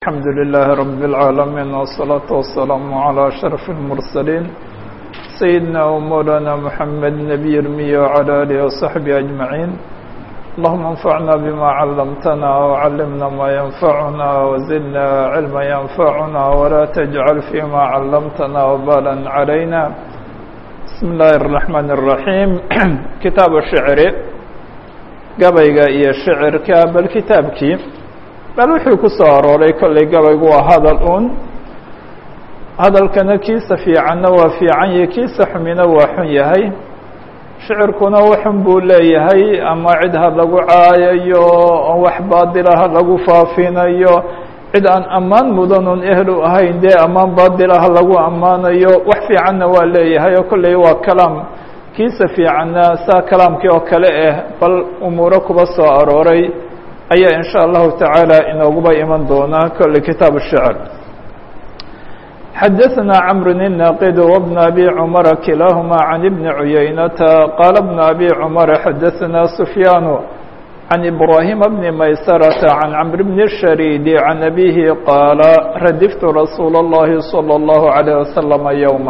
الحمد لله رب العالمين والصلاة والسلام على أشرف المرسلين سيدنا ومولانا محمد نبي المية وعلى آله وصحبه أجمعين اللهم انفعنا بما علمتنا وعلمنا ما ينفعنا وزدنا علما ينفعنا ولا تجعل فيما علمتنا وبالا علينا بسم الله الرحمن الرحيم كتاب الشعر gabayga iyo shicirka bal kitaabkii bal wuxuu ku soo arooray kollay gabaygu waa hadal un hadalkana kiisa fiicanna waa fiican yahay kiisa xumina waa xun yahay shicirkuna waxun buu leeyahay ama cid ha lagu caayayo wax baadila ha lagu faafinayo cid aan ammaan mudanun ehel u ahayn dee ammaan baadila ha lagu ammaanayo wax fiicanna waa leeyahay oo kollay waa kalaam kiisa fiicanna saa kalaamkii oo kale ah bal umuuro kuba soo arooray ayaa in sha allahu tacaala inooguba iman doonaa kolley kitaab الshicr xadaثna cmr الناqd وبن أbي cmر kilaaهma عan بن عuyaynata qاala بن أbي cmر xadaثna سfyaan عan إbrاhيم بن maysرة عan cمr بن الشhريd عan أbيه qاala radiftu rasuul الlahi صلى الlaه عليه وsلم يوما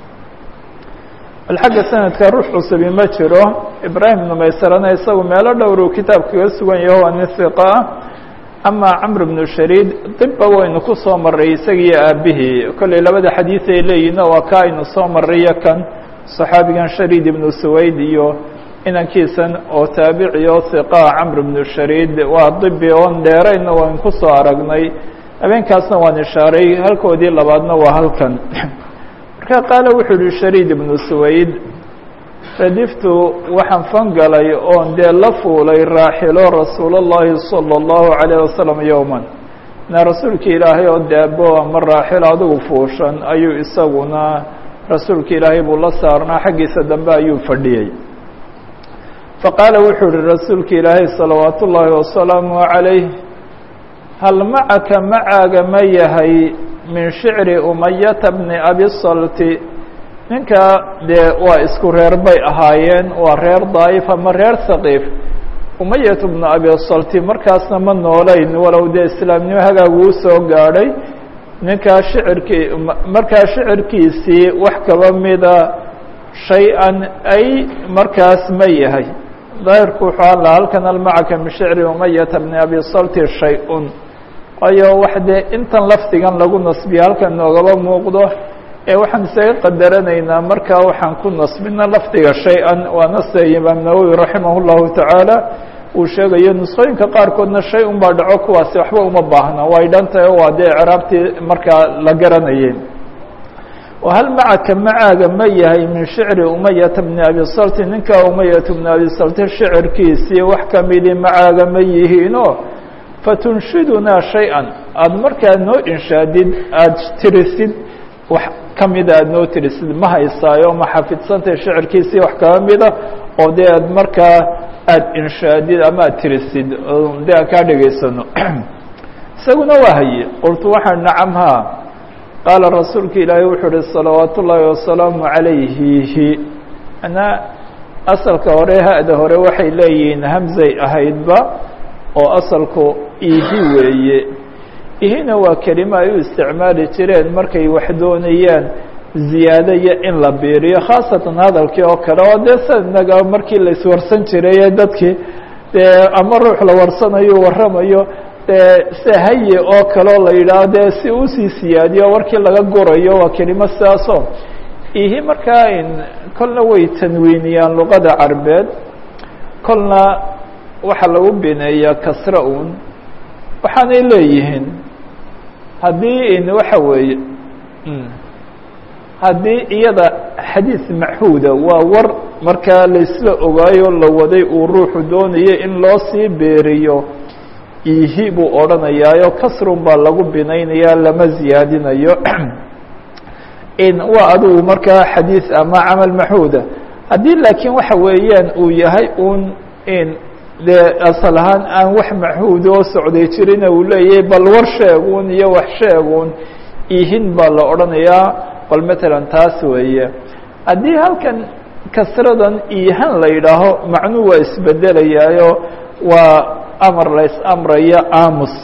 bal xagga sanadka ruux cusubi ma jiro ibraahim ibnu maysarana isagu meelo dhowruu kitaabkaga sugan yaho waa nin hiqa ah amaa camr bnu shariid dibba waynu ku soo maray isagiiyo aabihii kollay labada xadiid ay leeyihinna waa ka aynu soo marrayo kan saxaabigan shariid ibnu suwayd iyo inankiisan oo taabici oo hiqaa camr bnu shariid waa dibi oon dheerayna waynu ku soo aragnay habeenkaasna waan ishaaray halkoodii labaadna waa halkan marka qaale wuxuu yihi shariid ibnu suwayd radiftu waxaan fangalay oon dee la fuulay raaxilo rasuulullahi salى اllahu عalayه wasalam yowman na rasuulki ilaahay oo daabo ama raaxilo adigu fuushan ayuu isaguna rasuulka ilaahay buu la saarnaa xaggiisa dambe ayuu fadhiyey faqaala wuxuu yihi rasuulka ilaahay salawaat ullaahi wasalaamu عalayh hal macaka macaaga ma yahay min shicri umayata bni abi salti ninka dee waa isku reer bay ahaayeen waa reer daa'if ama reer haqiif umayat bnu abi salti markaasna ma noolayn walow dee islaamnimo hagaaguu soo gaadhay ninkaa shicirkii markaa shicirkiisii wax kaba mida shay-an ay markaas ma yahay daahirku wuxuu alla halkan almacaka min shicri umayata bni abi salti shay-un waayo wax dee intan lafdigan lagu nasbiya halkan noogaba muuqdo ee waxaan isaga qadaranaynaa markaa waxaan ku nasbina lafdiga shay-an waa nasta imaam nawowi raximah اllahu tacaala uu sheegayo nusqooyinka qaarkoodna shay un baa dhaco kuwaasi waxba uma baahna way dhan tahay waa dee craabtii markaa la garanayay hal macaka macaaga ma yahay min shicri umayata bni abi salti ninka umayata bni abi salti shicirkiisii wax kamidi macaaga ma yihiino fatunshidunaa shay-an aada markaa noo inshaadid aada tirisid wax ka mida aada noo tirisid ma haysaayo ma xafidsantahay shicirkiisii wax kaba mida oo dee aad markaa aada inshaadid ama aad tirisid dee aan kaa dhegaysano isaguna waa haye qultu waxaan nacam haa qaala rasuulka ilaahay wuxuu uhi salawaat ullaahi wasalaamu calayhihi anaa asalka hore ha-da hore waxay leeyihiin hamzay ahaydba oo asalku ihi weeye ihina waa kelimo ay u isticmaali jireen markay wax doonayaan ziyaado iyo in la biiriyo khaasatan hadalkii oo kale oo dee sannaga markii la iswarsan jiray ee dadkii dee ama ruux la warsanayo warramayo dee se haye oo kaleo la yidhaaho dee si usii siyaadiyo warkii laga gurayo waa kelimo sidaaso ihi markaa kolna way tanwiiniyaan luqada carbeed kolna waxaa lagu bineeyaa kasra un waxaanay leeyihiin haddii in waxa weeye haddii iyada xadiis machuuda waa war markaa laysla ogaayo la waday uu ruuxu doonayo in loo sii beeriyo ihi buu odhanayaayo kasrun baa lagu binaynayaa lama ziyaadinayo waa adigu markaa xadiis ama camal maxuuda haddii laakiin waxa weeyaan uu yahay un in dee asal ahaan aan wax maxuud oo socday jirina uu leeyahay bal war sheegun iyo wax sheegun ihin baa la odhanayaa bal matalan taas weeye haddii halkan kasradan ihan la yidhaaho macnuu waa isbedelayaayo waa amar la is-amraya aamus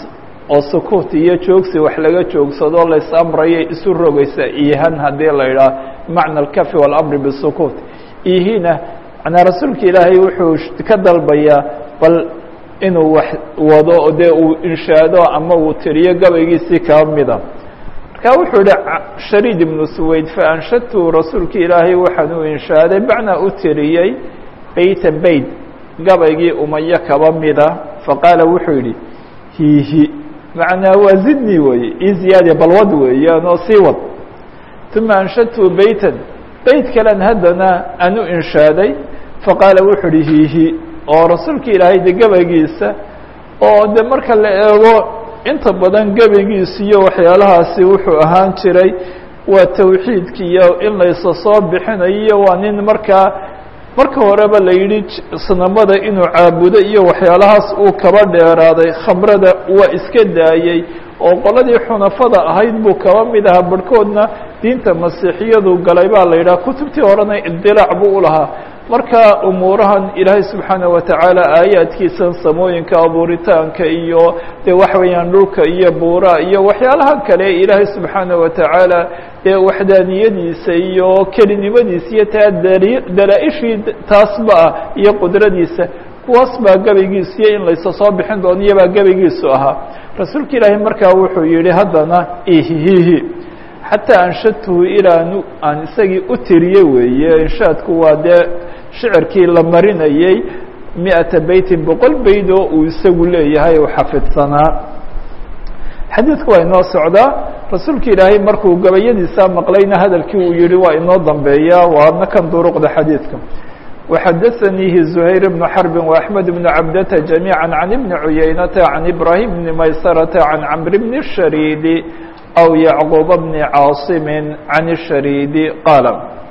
oo sukuut iyo joogsi wax laga joogsado lays amrayo isu rogaysa ihan haddii la idhaah bimacna alkafi walamri bisukuut ihina manaa rasuulka ilaahay wuxuu ka dalbayaa bal inuu wax wado dee uu inshaado ama uu tiriyo gabaygiisii kaba mida marka wuxuu yihi shariid ibnu suwayd faanshadtu rasuulka ilaahay waxaan u inshaaday macnaa u tiriyey beyta beyt gabaygii umayo kaba mida faqaala wuxuu yidhi hiihi macnaa waa zidni weeye ii ziyaadiya balwad weeyaan oo sii wad uma anshadtu beytan beyt kalen haddana aan u inshaaday faqaala wuxuu ihi hiihi oo rasuulka ilaahay de gabaygiisa oo de marka la eego inta badan gabaygiisa iyo waxyaalahaasi wuxuu ahaan jiray waa tawxiidka iyo in laysa soo bixinayo waa nin markaa marka horeba la yidhi sanamada inuu caabudo iyo waxyaalahaas uu kaba dheeraaday khamrada waa iska daayey oo qoladii xunafada ahayd buu kaba mid ahaa barhkoodna diinta masiixiyadu galay baa la yidhaha kutubtii horena idilaac buu u lahaa marka umuurahan ilaahay subxaanaه watacaala aayaadkiisan samooyinka abuuritaanka iyo dee waxa weeyaan dhulka iyo buura iyo waxyaalaha kale ilaahay subxaanaه watacaala dee waxdaaniyadiisa iyo kelinimadiisa iyo taa dalaa-ishii taasba ah iyo qudradiisa kuwaas baa gabaygiisiyo in laysa soo bixin doono iyobaa gabaygiisu ahaa rasuulka ilaahay markaa wuxuu yihi haddana ihihi xataa anshadtuhu ilaa aan isagii u tiriye weeye inshaadku waa dee shicirkii la marinayey miata beytin boqol beyd oo uu isagu leeyahay u xafidsanaa xadiidku waa inoo socdaa rasuulka ilaahay markuu gabayadiisa maqlayna hadalkii uu yihi waa inoo dambeeya waana kan duruqda xadiidka وxadثnيhi زhayر بن حرب وأحمد بن عبدة جميعا عن بن عuyeynة عن إبراهيم بن مyسرة عن عمر بن الشhريد أو يعقوب بن cاaصم عن الشhريد qاaل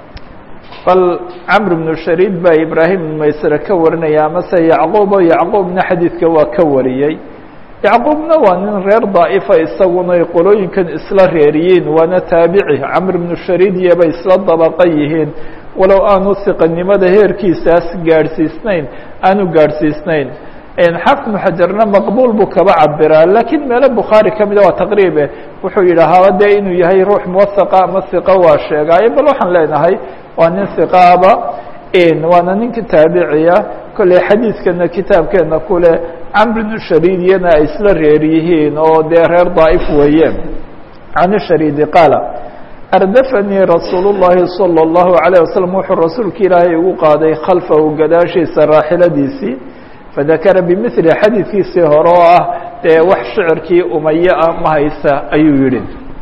bal cمر بن شhريد baa إبراهيم بن maysرة ka warinaya amase يعقوب يعقوبna xadيidka waa ka wariyey يعقوبna waa nin reer ضاaئفa isaguna qolooyinkan isla reeriyiin waana taaبعي cمر بن شhريد iyobay isla dabqa yihiin walow aanu siqanimada heerkiisaas gaadhsiisnayn aanu gaadhsiisnayn xaafid بن xajarna maqbul buu kaba cabiraa lakiin meelo bukhaarي kamida waa taqriibe wuxuu yidhahaa dee inuu yahay ruux muwahaqa ama hiqo waa sheegaayo bal waxaan leenahay waa nin hiqaaba waana ninka taabiciya kolley xadiidkana kitaabkeena kule camr bnu shariidiyana ay isla reer yihiin oo dee reer daa'if weeye can shariidi qaala ardafanii rasuul الlahi salى الlahu عalيه waslm wuxuu rasuulka ilaahay ugu qaaday khalfahu gadaashiisa raaxiladiisii fadakara bimili xadiidkiisii hore oo ah dee wax shicirkii umaye ah ma haysa ayuu yihi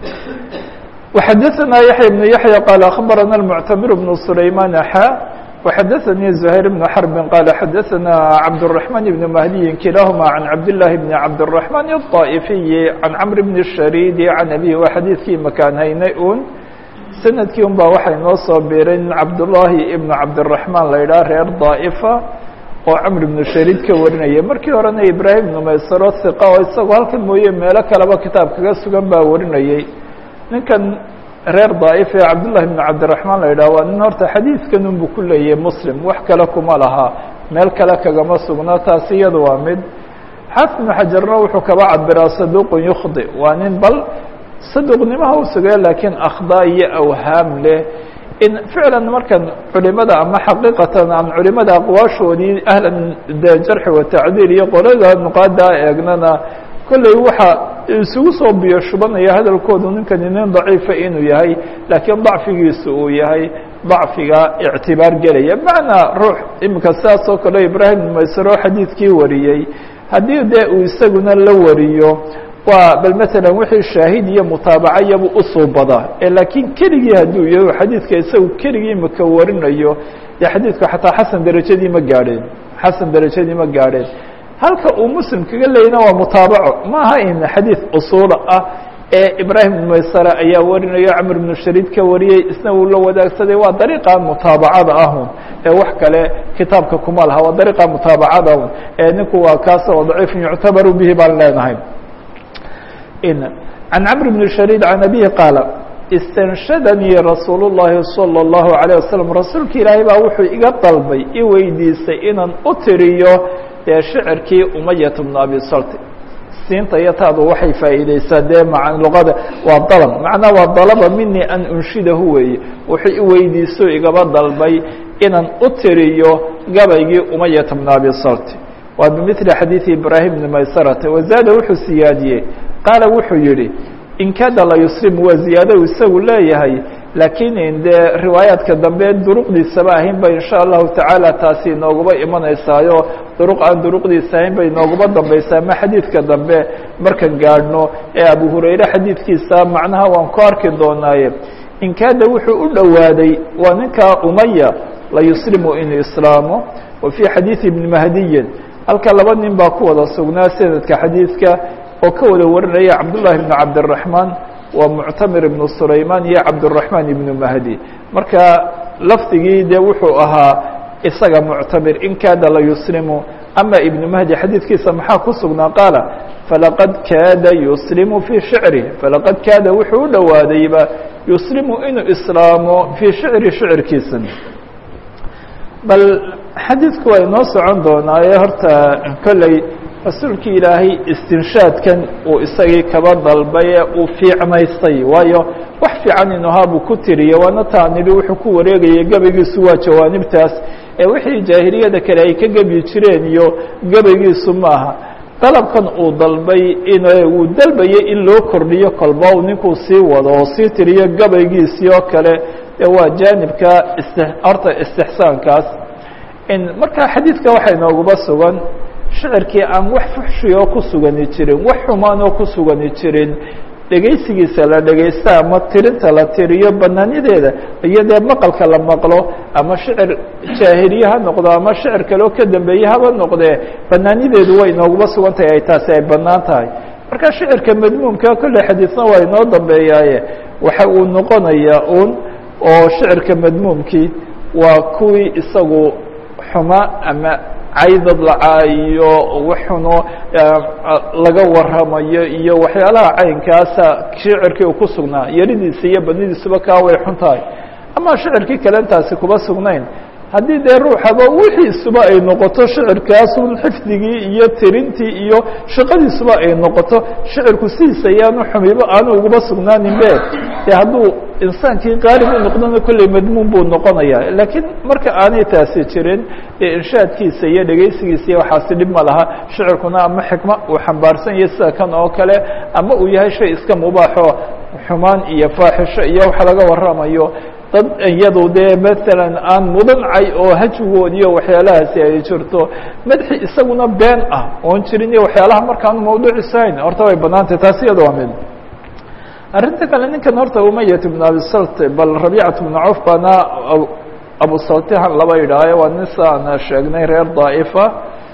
وxadaثna yaحya بن yaحyى qال aخbarana المctamir بن سulayman xa وxadaثnii زhayr بن xرb qال xadaثna cabdالرحمن بن مهdiyi kilahma عan cabdاللahi بn cabdالرحمن الطائفiyi عan cمr بن الشharيd عan abيه waa xadiidkii makaan haynay un sanadkii un baa waxay noo soo birin cabdاللahi ibn cabdالرحمن la idhaha reer ضاaئفa oo cmr بن shariid ka warinaya markii horena ibrahim بن maysaro ثiqa oo isagoo halkan mooye meelo kaleba kitaab kaga sugan baa warinayey ninkan reer daa'if ee cabdullahi bn cabdiraxmaan la yidhah waa nin horta xadiidkan unbu ku leeyahay muslim wax kale kuma laha meel kale kagama sugno taasi iyada waa mid xaafid ibnu xajarna wuxuu kaba cabiraa saduuqun yukhdi waa nin bal saduuqnimaha u sugaya laakiin akhdaa iyo awhaam leh in ficlan markan culimada ama xaqiiqatan aan culimada aqwaashoodii ahlan de jarxi watacdiil iyo qolada nuqaada eegnana kolley waxa isugu soo biyo shubanaya hadalkoodu ninkani nin daciifa inuu yahay laakiin dacfigiisu uu yahay dacfiga ictibaar gelaya macnaa ruux iminka sidaas oo kale ibraahim maysaro xadiidkii wariyey haddii dee uu isaguna la wariyo waa bal matalan wixii shaahid iyo mutaabaca iyabu usuubadaa ee laakiin keligii hadduu yahay xadiidka isagu keligii maka warinayo dee xadiidku xataa xasan derajadii ma gaadheen xasan derajadii ma gaadheen halka uu muslim kaga leeyana waa mutaabaco ma aha in xadiid usuula ah ee ibraahim bn maysara ayaa warinayo camr bnu shariid ka wariyey isna uu la wadaagsaday waa dariiqa mutaabacada ahun ee wax kale kitaabka kuma laha waa dariiqa mutaabacada ahun ee ninku waa kaas oo daciifun yuctabaru bihi baan leenahay can camr bn shariid can abihi qaala istanshadanii rasuul الlahi salى الlahu عalيه waslm rasuulka ilaahay baa wuxuu iga dalbay i weydiisay inaan u tiriyo dee shicirkii umayat bn abi salti siinta iyo taadu waxay faa'iideysaa dee ma luqada waa dalab macnaa waa dalaba mini an unshidahu weeye wuxuu iweydiiso igaba dalbay inaan u tiriyo gabaygii umayata bna abi salti waa bimili xadiidi ibraahim bni maysarata wazaada wuxuu siyaadiyey qaala wuxuu yihi in kada la yuslimu waa ziyaado isagu leeyahay laakiin dee riwaayaadka dambe duruqdiisaba ahayn ba insha allahu tacaala taasi inooguba imanaysaayo duruq aan duruqdiisa ahayn bay inooguba dambaysaa ma xadiidka dambe markan gaadhno ee abu hurayre xadiidkiisa macnaha waan ku arki doonaaye in kaada wuxuu u dhowaaday waa ninkaa umaya la yuslimu inuu islaamo wa fii xadiidi ibni mahdiyin halka laba nin baa ku wada sugnaa sanadka xadiidka oo ka wada warinaya cabdullahi bn cabdiraxmaan waa muctamir ibnu sulaymaan iyo cabduraxmaan ibnu mahdi marka lafdigii dee wuxuu ahaa isaga muctamir in kaada la yuslimu ama ibnu mahdi xadiidkiisa maxaa ku sugnaa qaala falaqad kaada yuslimu fii shicri falaqad kaada wuxuu u dhowaadayba yuslimu inuu islaamo fii shicri shicirkiisa bal xadiidku waa inoo socon doonaaye horta kolley rasuulkii ilaahay istinshaadkan uu isagii kaba dalbay ee uu fiicnaystay waayo wax fiican inu ahaa buu ku tiriye waana taa nidhi wuxuu ku wareegayay gebaygiisu waa jawaanibtaas ee wixii jaahiliyada kale ay ka gebyi jireen iyo gebaygiisu maaha dalabkan uu dalbay in uu dalbayay in loo kordhiyo kolba uu ninkuu sii wado oo sii tiriyo gabaygiisii oo kale ee waa jaanibka ist horta istixsaankaas marka xadiidka waxaa inooguba sugan shicirkii aan wax fuxshi oo ku sugani jirin wax xumaan oo ku sugani jirin dhegaysigiisa la dhegaysta ama tirinta la tiriyo banaanideeda iyo dee maqalka la maqlo ama shicir jaahiliye ha noqdo ama shicir kale oo ka dambeeye haba noqdee banaanideedu way inooguba sugan tahay ay taasi ay banaan tahay marka shicirka madmuumka kolley xadiisna waa inoo dambeeyaaye waxa uu noqonayaa un oo shicirka madmuumkii waa kuwii isagu xuma ama caydad lacaayo waxuno laga waramayo iyo waxyaalaha caynkaasa shicirkii uu ku sugnaa yaridiisa iyo badnidiisuba kaa way xun tahay ama shicirkii kale intaasi kuba sugnayn haddii dee ruuxaba wixiisuba ay noqoto shicirkaasun xifdigii iyo tirintii iyo shaqadiisuba ay noqoto shicirku sidiisa ayaanu xumibo aanu uguba sugnaanin be dee hadduu insaankii qaalib u noqdona kolley madmuun buu noqonaya laakiin marka aanay taasi jirin dee inshaadkiisa iyo dhegaysigiisa iyo waxaasi dhib ma laha shicirkuna ama xikma uu xambaarsan yahay sida kan oo kale ama uu yahay shay iska mubaaxo xumaan iyo faaxisho iyo wax laga waramayo dad iyadu dee maalan aan mudancay oo hajigood iyo waxyaalahaasi ay jirto madaxi isaguna been ah oon jirin iyo waxyaalaha markaanu mawduucisahayn horta way banaantay taasi iyada waa mid arrinta kale ninkan horta umayat bn abi salt bal rabiicat bnu cawf baana abu saltihan laba idhaayo waa nin saana sheegnay reer daa'ifa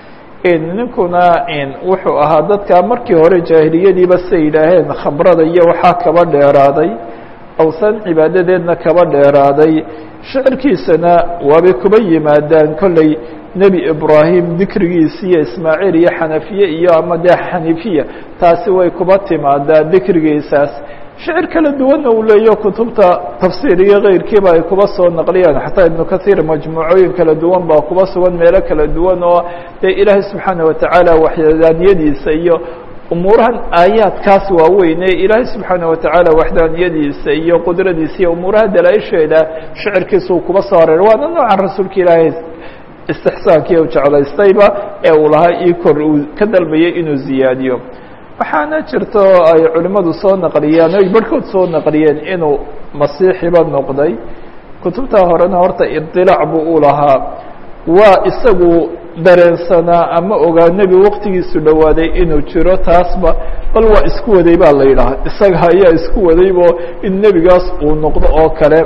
ninkuna wuxuu ahaa dadka markii hore jaahiliyadiiba say yidhaaheen khamrada iyo waxaa kaba dheeraaday awsan cibaadadeedna kaba dheeraaday shicirkiisana waabay kuba yimaadaan kolley nebi ibraahim dikrigiisi iyo ismaaciil iyo xanafiye iyo ama dee xanifiya taasi way kuba timaadaa dikrigiisaas shicir kala duwanna uu leeyo kutubta tafsiir iyo keyrkiiba ay kuba soo naqliyaan xataa ibnu kahiir majmuucooyin kala duwan baa kuba sugan meelo kala duwan oo dee ilaahay subxaana watacaala waxdaaniyadiisa iyo umuurahan aayaadkaas waaweyne ilaahay subxaana watacaala waxdaaniyadiisa iyo qudradiisa iyo umuuraha dalaaisheeda shicirkiisuu kuba soo hareer waana noocan rasuulka ilaahay istixsaankii u jeclaystayba ee uu lahaa io kor uu ka dalbayay inuu ziyaadiyo waxaana jirto ay culimmadu soo naqliyeen oy barhkood soo naqliyeen inuu masiixiba noqday kutubta horena horta idilaac buu u lahaa waa isagu dareensanaa ama ogaa nebi waqtigiisu dhowaaday inuu jiro taasba bal waa isku waday baa la yidhaha isaga ayaa isku wadaybo in nebigaas uu noqdo oo kale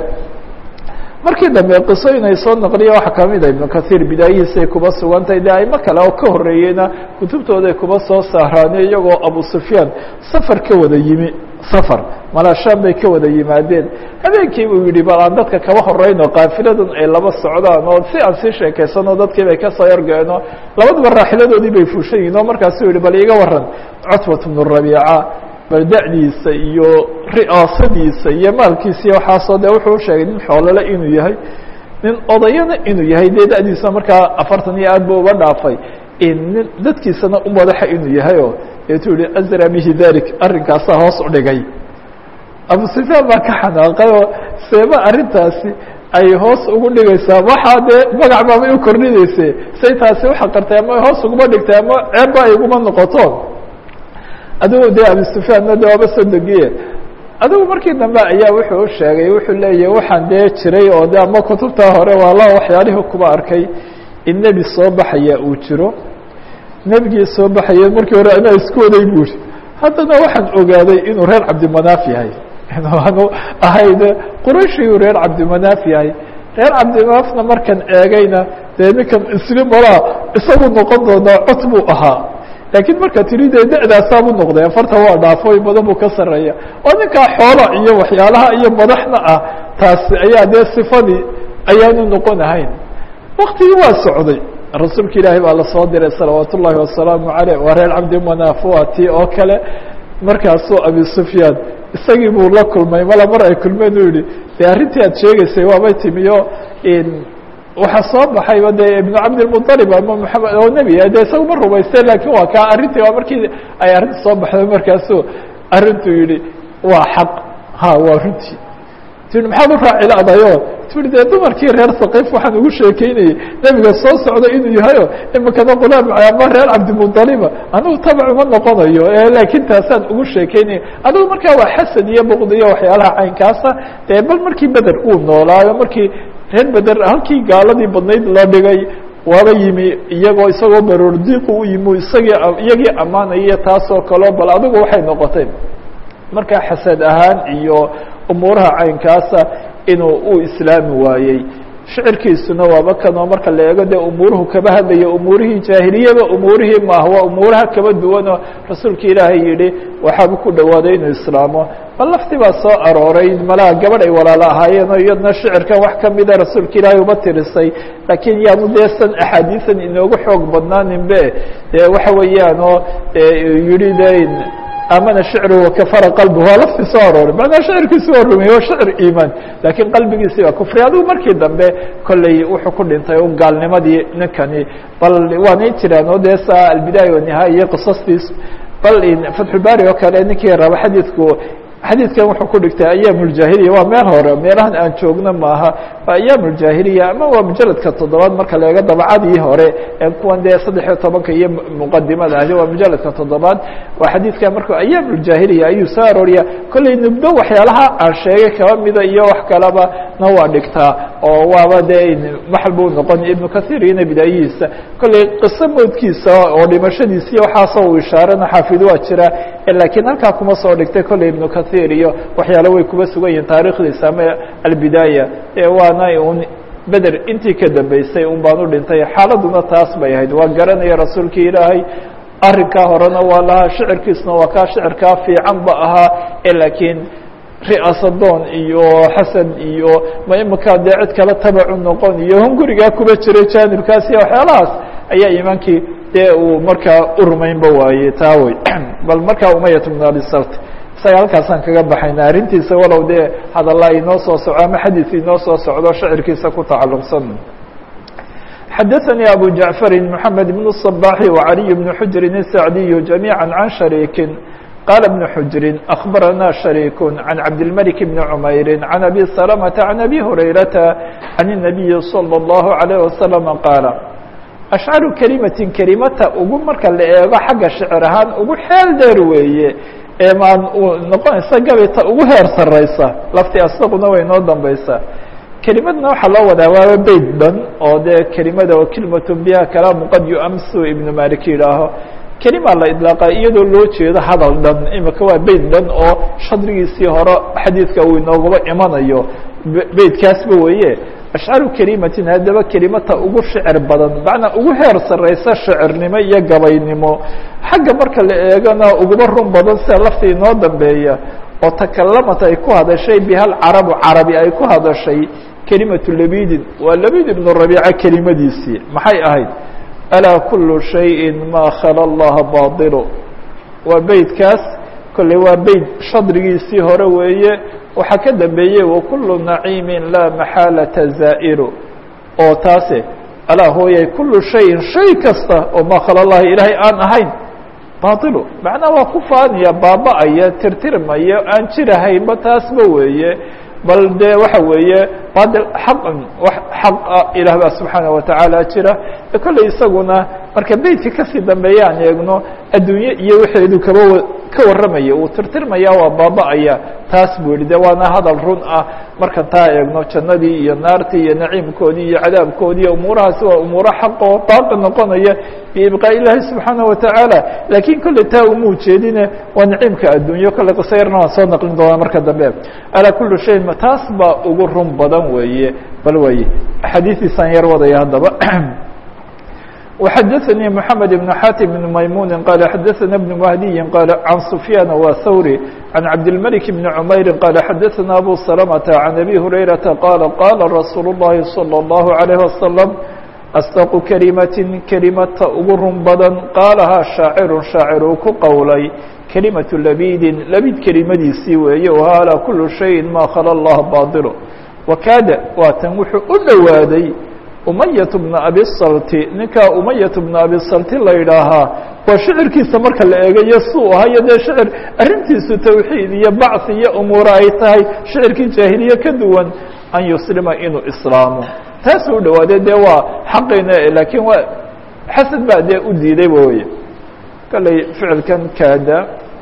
markii dambe qiso inay soo naqliya waxaa kamid a ibnu kahiir bidaayihiisay kuba sugantahay de aimo kale oo ka horreeyeyna kutubtooday kuba soo saaraane iyagoo abu sufyaan safar ka wada yimi safar malaashaan bay ka wada yimaadeen habeenkii buu yidhi bal aan dadka kaba horeyno kaafiladan ay laba socdaan oo si aan sii sheekaysano dadkii bay kasoo yargeeno labadaba raaxiladoodii bay fuushan yihin oo markaasuu yihi bal iga waran cutbat bnu rabiica bal da'diisa iyo ri'aasadiisa iyo maalkiisa iyo waxaasoo de wuxuu usheegay nin xoolole inuu yahay nin odayana inuu yahay dee da'diisa markaa afartan iyo aad ba uba dhaafay nin dadkiisana u madaxa inuu yahay oo eetuu yihi azra bihi dalik arrinkaasaa hoos u dhigay abu sufyaan baa ka xanaaqay oo seeba arrintaasi ay hoos ugu dhigaysaa waxaa dee magac baabay u kordhinayse say taasi uxaqartay ama hoos uguma dhigtay ama ceebba ay uguma noqoto adigu dee abu sufyaanna de waaba sodogiye adigu markii dambe ayaa wuxuu u sheegay wuxuu leeyahy waxaan dee jiray oo de ama kutubtaa hore waa la waxyaalihii kuba arkay in nebi soo baxaya uu jiro nebigii soo baxaya markii hore anaa isku waday buuri haddana waxaan ogaaday inuu reer cabdimanaaf yahay aanu ahayd qurayshiyuu reer cabdimanaaf yahay reer cabdimanaafna markan eegayna dee ninkan isli malaa isagu noqon doonaa cod buu ahaa laakiin marka tiri dee da-daasaabuu noqday afarta waa dhaafooy badan buu ka sarreeya oo ninkaa xoola iyo waxyaalaha iyo madaxna ah taasi ayaa dee sifadii ayaanu noqon ahayn waktigii waa socday rasuulka ilaahay baa lasoo diray salawaat ullaahi wasalaamu caleyh waa reer cabdimanaaf waa tii oo kale markaasuu abi sufyaan isagii buu la kulmay mala mar ay kulmeen u yihi de arrintii aad sheegaysay waabay timiyo waxaa soo baxayba dee ibnu cabdilmuطalib ama maxamed oo nebi de isaga ma rumaysteen lakin waa ka arrintii waa markii ay arrinta soo baxday markaasuu arrintuu yihi waa xaq ha waa runtii ti maxaad u raaciladayo tui dee dumarkii reer sakiif waxaan ugu sheekeynayey nebiga soo socda inuu yahayo imikana qulaam ama reer cabdimuطaliba anigu tabac uma noqonayo laakiin taasaan ugu sheekeynaya adigu markaa waa xasad iyo buqdi iyo waxyaalaha caynkaasa dee bal markii beder uu noolaayo markii reer beder halkii gaaladii badnayd la dhigay waaba yimi iyagoo isagoo baroordiiqu u yimi isagii iyagii ammaanaya taasoo kaleo bal adigu waxay noqotay markaa xasad ahaan iyo umuuraha caynkaasa inuu u islaami waayey shicirkiisuna waaba kanoo marka la eego dee umuuruhu kaba hadlaya umuurihii jaahiliyaba umuurihii maaha waa umuuraha kaba duwanoo rasuulka ilaahay yihi waxaaba ku dhowaaday inuu islaamo bal lafti baa soo arooray malaha gabadh ay walaalo ahaayeenoo iyadna shicirkan wax kamida rasuulka ilaahay uba tirisay laakiin yaanu dee san axaadiisan inoogu xoog badnaaninbe dee waxa weeyaan oo yihi de amana shicru wakafara qalbi waa lafti soo arooray macnaa shicirkiisi waa rumeyey waa shicir iimaan laakiin qalbigiisi waa kufri adigu markii dambe kolley wuxuu ku dhintay un gaalnimadii ninkani bal waanay jiraan oo dee saa albidaaya wanihaaya iyo qisastiis bal fatxulbaari oo kale ninkii raba xadiidku xadiidkan wuxuu ku dhigtay ayaam اljahiliya waa meel hore meelahan aan joogno maaha waa ayaam اljahiliya ama waa mujaladka toddobaad marka la eego dabcadii hore ee kuwan dee saddex iyo tobanka iyo muqadimada ahdi waa mujaladka toddobaad waa xadiidkan marka ayaam اljahiliya ayuu soo arooriya kolley nubdo waxyaalaha aan sheegay kaba mida iyo wax kaleba na waa dhigtaa oo waaba dee maxal buu noqon ibnu kahiir iyona bidaayihiisa kolley qiso moodkiisa oo dhimashadiisa iyo waxaasoo uu ishaarana xaafid waa jira laakiin halkaa kuma soo dhigtay kolley ibnu kahiir iyo waxyaale way kuba sugan yihiin taarikhdiisa ama albidaaya waana un beder intii ka dambeysay un baan u dhintay xaaladuna taas bay ahayd waa garanaya rasuulkii ilaahay arrinkaa horena waa lahaa shicirkiisna waa kaa shicirkaa fiican ba ahaa laakiin ri'aasadoon iyo xasad iyo ma iminkaa dee cid kale tabacu noqon iyo hungurigaa kuba jiray jaanibkaas iyo waxyaalahaas ayaa iimaankii dee uu markaa u rumaynba waayey taa wey bal markaa umayat bn abi salt isaga halkaasaan kaga baxayna arrintiisa walow dee hadalla inoo soo soco ama xadiis inoo soo socdo shacirkiisa ku tacalluqsan xadaثnي abu jaعفari mحamed بن الصباح وعaliي بن xujri الsacdiy جamيعا عan شharيki qال بن xujri أخbarana شharيك عan cabdالملك بن عmayri عan أbي سلمة عan أbي هurayرaةa عan النaبiyi صلى الله عليه وسلم qاaل ashcaru kelimatin kelimata ugu marka la eego xagga shicir ahaan ugu xeel dheer weeye ee maan noqonaysa gabita ugu heer sareysa lafti asaguna way noo dambeysaa kelimadna waxaa loo wadaa waaba beyt dhan oo dee kelimada oo kelimatun biha kalaamu qad yuamsu ibnu malik yidhaaho kelima la idlaaqa iyadoo loo jeedo hadal dhan imika waa beyt dhan oo shadrigiisii hore xadiidka uu inooguba imanayo beytkaasba weeye ashcaru kelimatin haddaba kelimata ugu shicir badan macnaa ugu heer sareysa shicirnimo iyo gabaynimo xagga marka la eegana uguba run badan sida lafta inoo dambeeya oo takalamat ay ku hadashay bihal carabu carabi ay ku hadashay kelimatu labidin waa labid ibnu rabiica kelimadiisii maxay ahayd alaa kulu shayin maa khala allaha baطilu waa beytkaas kolley waa beyt shadrigiisii hore weeye waxaa ka dambeeyey wakulu naciimi laa maxaalata zaa'iru oo taase alaa hooyay kulu shayin shay kasta oo maa khala llahi ilaahay aan ahayn baطilu macnaa waa ku faanaya baaba-aya tirtirmaya aan jirahaynba taasba weeye bal dee waxa weeye bail xaqan xaqa ilaah baa subxaana watacaala jira kolley isaguna marka beytka kasii dambeeya aan eegno adduunye iyo wixeedu kaba ka warramaya uu tirtirmaya waa baaba-aya taas buu yihi de waana hadal run ah markaan taa eegno jannadii iyo naartii iyo naciimkoodii iyo cadaabkoodii umuurahaasi waa umuuro xaq oo baaqi noqonaya biibqaa ilaahi subxaana watacaala laakiin kolley taa uma ujeedine waa naciimka adduunyo kolley qiso yarna waan soo naqlin doonaa marka dambe alaa kuli shay taas baa ugu run badan weeye bal wey axaadiistiisaan yar wadaya haddaba وxadثnي محamed بن xاtم بن maymuni qال xadثna بن مهdiyi qال عan سfyاn wa hwrي عan cabdالملك بن عmayri qال xadثna أbو سلمة عan أbي هurayرaةa qال qاla رasuul الlahi صلى الlaه عليه وسلم أsدq kelimaة kelimata ugu run badan qaalahaa shaaciru shaacir uu ku qowlay kelimaة labidin labid kelimadiisii weeye وhaalى kul شhayءi ma khlى الlah baطil wakaada waatan wuxuu u dhowaaday umayat bna abisalti ninkaa umayat bna abisalti la yidhaahaa waa shicirkiisa marka la eegayo suu ahayo dee shicir arrintiisu tawxiid iyo bacث iyo umuura ay tahay shicirkii jaahiliye ka duwan an yuslima inuu islaamo taasuu u dhawaaday dee waa xaqayna laakiin waa xasad baa dee u diiday weye kalley ficilkan kaada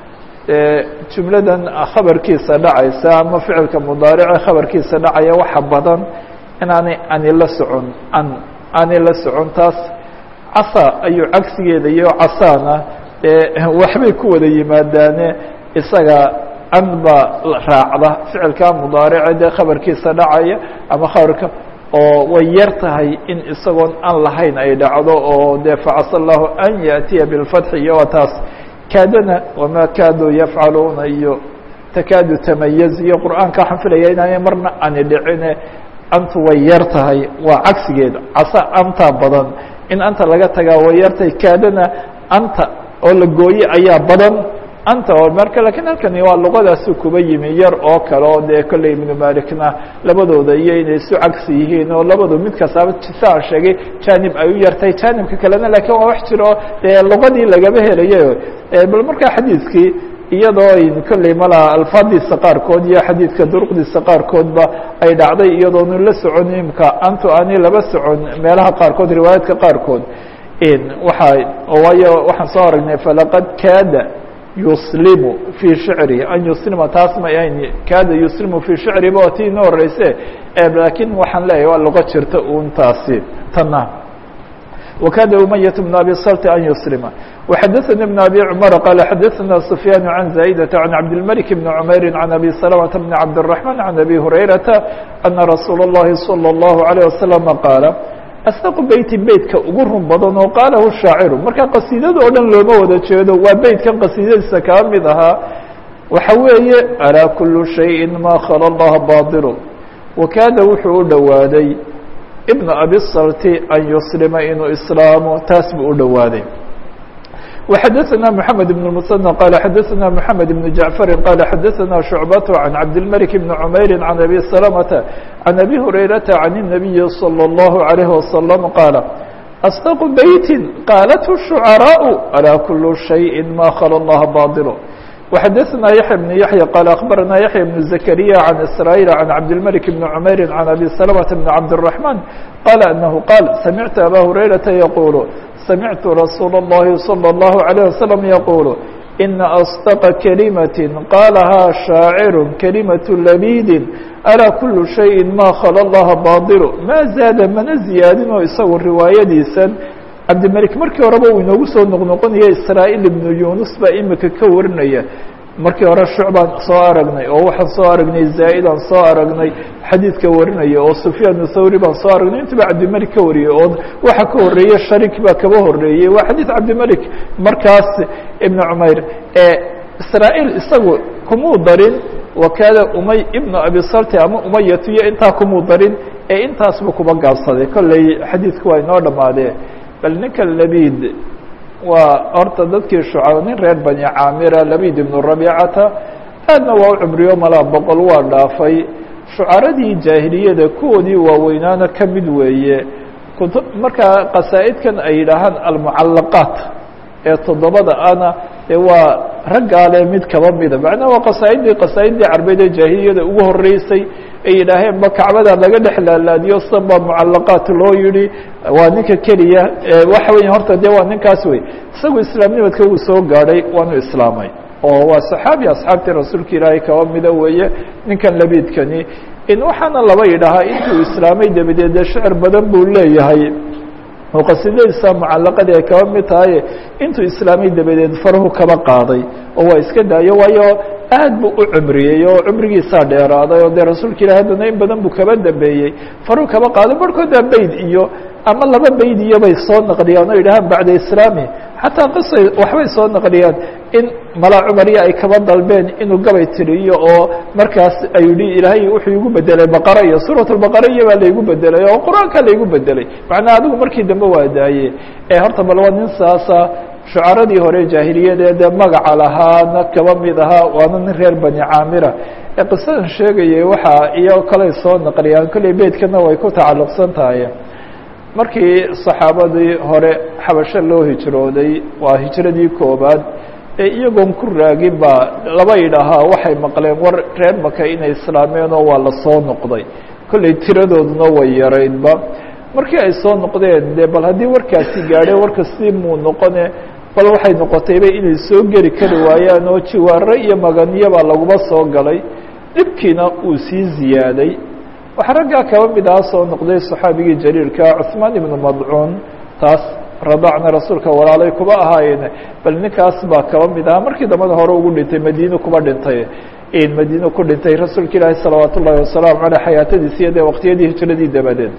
jumladan khabarkiisa dhacaysa ama ficilka mudaarice khabarkiisa dhacaya waxa badan inaanay ani la socon an aanay la socon taas casa ayuu cagsigeeda iyo casaana dee waxbay ku wada yimaadaane isaga an baa raacda ficilka mudaarice dee khabarkiisa dhacaya ama khabarka oo way yar tahay in isagoon an lahayn ay dhacdo oo dee facasa allahu an yaأtiya biاlfatxi iyo waa taas kaadana wamaa kaaduu yafcaluuna iyo takaadu tamayaz iyo qur'aanka waxaan filaya inaanay marna ani dhicine antu way yar tahay waa cagsigeeda casa anta badan in anta laga tagaa way yartahay kaadana anta oo la gooye ayaa badan anta oo marka lakiin halkani waa luqadaasu kuba yimi yar oo kale oo dee kolley ibnu malikna labadooda iyo inay isu cagsi yihiin oo labadu mid kastaaba saan sheegay janib ay u yartahay janibka kalena lakiin waa wax jiro dee luqadii lagaba helayo bal markaa xadiidkii iyadoo ayn kolley malaa alfaadiisa qaarkood iyo xadiidka duruqdiisa qaarkoodba ay dhacday iyadoonu la socon imka antu ani laba socon meelaha qaarkood riwaayaadka qaarkood waxa waayo waxaan soo aragnay falaqad kaada yuslimu fii shicrihi an yuslima taas ma ahayn kaada yuslimu fii shicrihi ba tii ino horeyse laakiin waxaan leeyahay waa luqo jirta un taasi tana وkاd أمyة بن أbي sلt أn يسلم وxadثnي بن أbي cمر qال xadثna سفyان عن زائدة عن عبدالملك بن عمyر عن أbي سلمة بن عبدالرحمن عن أbي هريرة أنa رsuuل اللhi صلى الله عليه وسلم qاaل أsدق beyti beytka ugu run badan oo qaalahu شhaaciru marka qasiidada oo dhan looma wada jeedo waa beytkan qasiidadiisa kaa mid ahaa waxa weeye alىa kul شhayءi ma khlى الlah baطل وkaada wuxuu u dhowaaday ibn abi salti an yuslima inuu islaamo taas buu u dhowaaday وxadثna mحamed بن المثنى qال xadثna mحamed بن jaعفari qال xadثna شhuعbaة عan cabdالملك بن عmayri عan أbي سلمةa عan أbي هurayرaةa عan النaبiyi صلى الله عليه وسلم qاaل أصدق beyti qاaلته الشhuعراء alىa kul شhayءi ma khlى الlah baطل وxadثna yaحيى بن yaحيى qال أخbarna yaحيى بن زكريا عن إسرائيل عن cabdالملك بن عmayr عن أbي سلمة بن cabدالرحمن qال أنه qاaل سمعت أbا هurayرaةa يقuل سمعت رsuuل اللhi صلى الله عليه وسلم يقuل إن أصدق كلمة qاalhaa شhاacر كلمة لبيd أlا كل شhayءi ma khlى الlah baطل ma زاada mana ziyaadinoo isagu riwaayadiisan cabdimلك markii horeba uu inoogu soo noqnoqonaya isrاaيل iبnu yunus baa imika ka warinaya markii hore shucbaan soo aragnay oo waxaan soo aragnay zaa'idaan soo aragnay xadiidka warinaya oo sufyaan thawri baan soo aragnay intuba cabdimalik ka wariyey oo waxa ka horeeye sharik baa kaba horeeyey waa xadiid cabdimalik markaas ibn cumayr israa'iil isagu kumuu darin wakaada umay ibnu abi salti ama umayatu iyo intaa kumuu darin ee intaasba kuba gaabsaday kolley xadiidku waa inoo dhammaadee bal ninka labid waa horta dadkii shucab nin reer bani caamira labid ibnu rabiicata aadna waa u cumriyo malaa boqol waa dhaafay shucaradii jaahiliyada kuwoodii waaweynaana ka mid weeye kutu markaa qasaa'idkan ay yidhaahaan almucallaqaat ee toddobada ana e waa raggaale mid kaba mida macnaha waa qasaa'iddii qasaa'iddii carbeed ee jaahiliyada ugu horeysay ay yidhaaheen ba kacbada laga dhex laalaadiyo sanba mucalaqaat loo yihi waa ninka keliya waxa weya horta dee waa ninkaas wey isagu islaamnimadka uu soo gaadhay waanu islaamay oo waa saxaabi asxaabtii rasuulka ilaahay kaba mida weeye ninkan labiidkani in waxaana laba yidhahaa intuu islaamay dabadeed dee shecir badan buu leeyahay oo qasidadiisa mucalaqadii ay kaba mid tahay intuu islaamay dabadeed farahu kaba qaaday oo waa iska daayo waayo aad buu u cumriyey oo cumrigiisaa dheeraaday oo dee rasuulka ilahi haddana in badan buu kaba dambeeyey faruu kaba qaaday barhkooda bayd iyo ama laba bayd iyo bay soo naqliyaan oo yidhahaan bacda islaami xataa qisay waxbay soo naqliyaan in malaa cumariya ay kaba dalbeen inuu gabay tiriyo oo markaas ay yihi ilaahay wuxuu igu bedelay baqara iyo suurat lbaqara iyo baa laygu bedelay oo qur-aanka laygu bedelay macnaa adigu markii dambe waa daaye ee horta bal waa nin saasa shucaradii hore jaahiliyadeed ee magaca lahaana kaba mid ahaa waana nin reer bani caamira ee qisadan sheegayay waxaa iyo kaley soo naqliyaan kolley beydkana way ku tacalluqsan tahay markii saxaabadii hore xabasho loo hijrooday waa hijradii koobaad ee iyagoon ku raagin baa laba yidhaahaa waxay maqleen war reer maka inay islaameen oo waa la soo noqday kolley tiradooduna way yaraydba markii ay soo noqdeen de bal haddii warkaasi gaadhe warkasii muu noqone bal waxay noqotayba inay soo geli kari waayaan oo jiwaaro iyo maganiyabaa laguma soo galay dhibkiina uu sii ziyaaday waxaa raggaa kaba mid aha soo noqday saxaabigii jaliilka cuثmaan ibnu madcuun taas radacna rasuulka walaalay kuba ahaayeen bal ninkaas baa kaba mid ahaa markii dambada hore ugu dhintay madiine kuba dhintay madiine ku dhintay rasuulka ilaahi salawaat ullahi wasalaamu aleyh xayaatadiisi iyo dee waqtiyadii hijradii dabadeed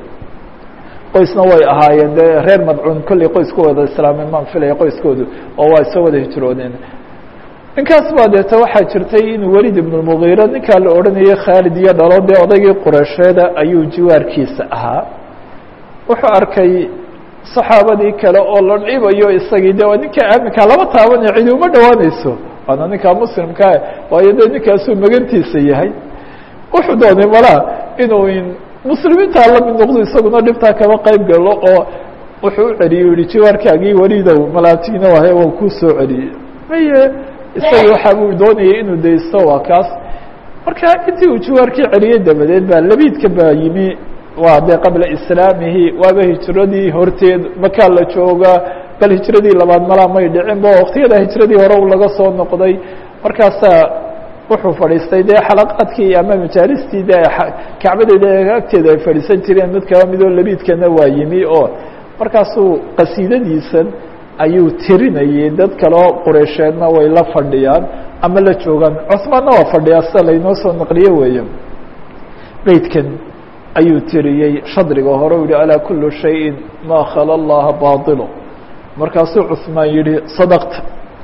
qoysna way ahaayeen dee reer madcuun kolley qoysku wada islaameen maan filaya qoyskoodu oo waa isa wada hijroodeen ninkaas baa deeta waxaa jirtay in welid ibn mugiira ninkaa la odhanayay khaalid iyo dhalo dee odaygii qureysheeda ayuu jiwaarkiisa ahaa wuxuu arkay saxaabadii kale oo la dhibayo isagii de waa ninka aaminkaa lama taabanayo cidi uma dhowaanayso waana ninkaa muslimkaa waayo dee ninkaasuu magantiisa yahay wuxuu doonay malaa inuu muslimiintaa la mid noqdo isaguna dhibtaa kaba qayb galo oo wuxuu u celiyey yihi jiwaarkaagii welidow malaatiina wahay waa kuu soo celiyey maye isagii waxaa buu doonayay inuu daysto waa kaas marka intii uu jiwaarkii celiyey dabadeed baa labiidka baa yimi waa dee qabla islaamihi waaba hijradii horteed makaa la joogaa bal hijradii labaad malaa may dhicin ba waqtiyada hijradii hore u laga soo noqday markaasaa wuxuu fadhiistay dee xalaqaadkii ama majaalistii de kacbadeeda agteeda ay fadhiisan jireen mid kaba midoo labiidkana waa yimi oo markaasuu qasiidadiisan ayuu tirinayay dad kaleo qureysheedna way la fadhiyaan ama la joogaan cusmaanna waa fadhiyaa sida laynoo soo naqliye weeye beydkan ayuu tiriyey shadriga hore u yihi alaa kulu shayin maa khala allaha baطilo markaasuu cusmaan yihi sadaqta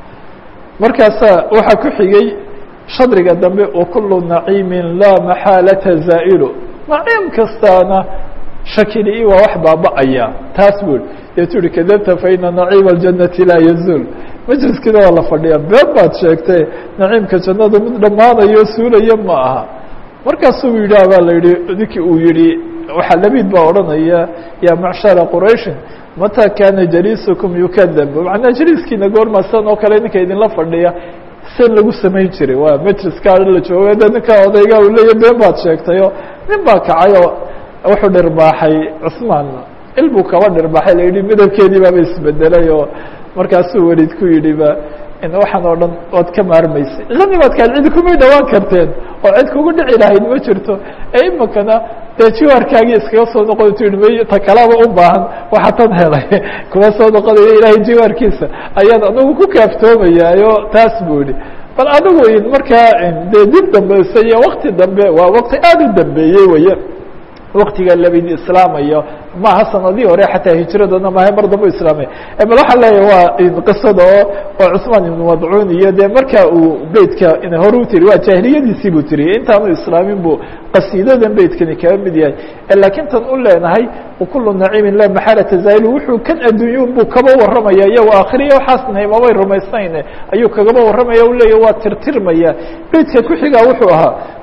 markaasaa waxaa ku xigay shadriga dambe wakulu naciimi laa maxaalata zaa'ilu naciim kastaana shakili waa wax baaba-aya taas bui deetu uhi kadabta faina naciima aljanati laa yazuul majliskiina waa la fadhiya been baad sheegtay naciimka jannada mid dhammaanayo suulaya ma aha markaasuu yidhaah baa la yihi ninkii uu yihi waxaa labiid baa odhanaya ya macshara qurayshin mata kana jaliisukum yukadab macnaa jaliiskiina goorma san oo kale ninka idinla fadhiya san lagu samayn jiray waa majliskaa la jooga de ninkaa odayga uu leeya been baad sheegtayo nin baa kacay oo wuxuu dhirbaaxay cusmaan il buu kaba dhirbaaxay la yihi midabkeedii baaba isbedelay oo markaasuu welid ku yidhi ba waxaan oo dhan ood ka maarmaysay lanimadkaan cidi kumay dhawaan karteen oo cid kugu dhici lahayd ma jirto ee imakana dee jiwaarkaagii iskaga soo noqon tu may ta kalaba u baahan waxa tan helay kuma soo noqonayo ilaahay jiwaarkiisa ayaan anagu ku kaaftoomayaayo taas buu yihi bal adigu markaa dee dib dambeysa iyo wakti dambe waa wakti aada u dambeeyey weye waktiga labid islaamayo maaha sanadii hore xataa hijradana maaha mar dambe islaamay bal waxaa leeyahy waa qisada oo oo cusmaan ibnu madcuun iyo dee marka uu beytka hore u tiri waa jaahiliyadiisii buu tiriyey intaanu islaamin buu qasiidadan beytkani kaga mid yahay laakiin tan u leenahay wakulu naciimin la maxalata zail wuxuu kan adduunyun buu kaba waramaya iyo aakhiriya waxaasna mabay rumaysnayn ayuu kagaba waramaya u leeyahy waa tirtirmaya beytka ku xigaa wuxuu ahaa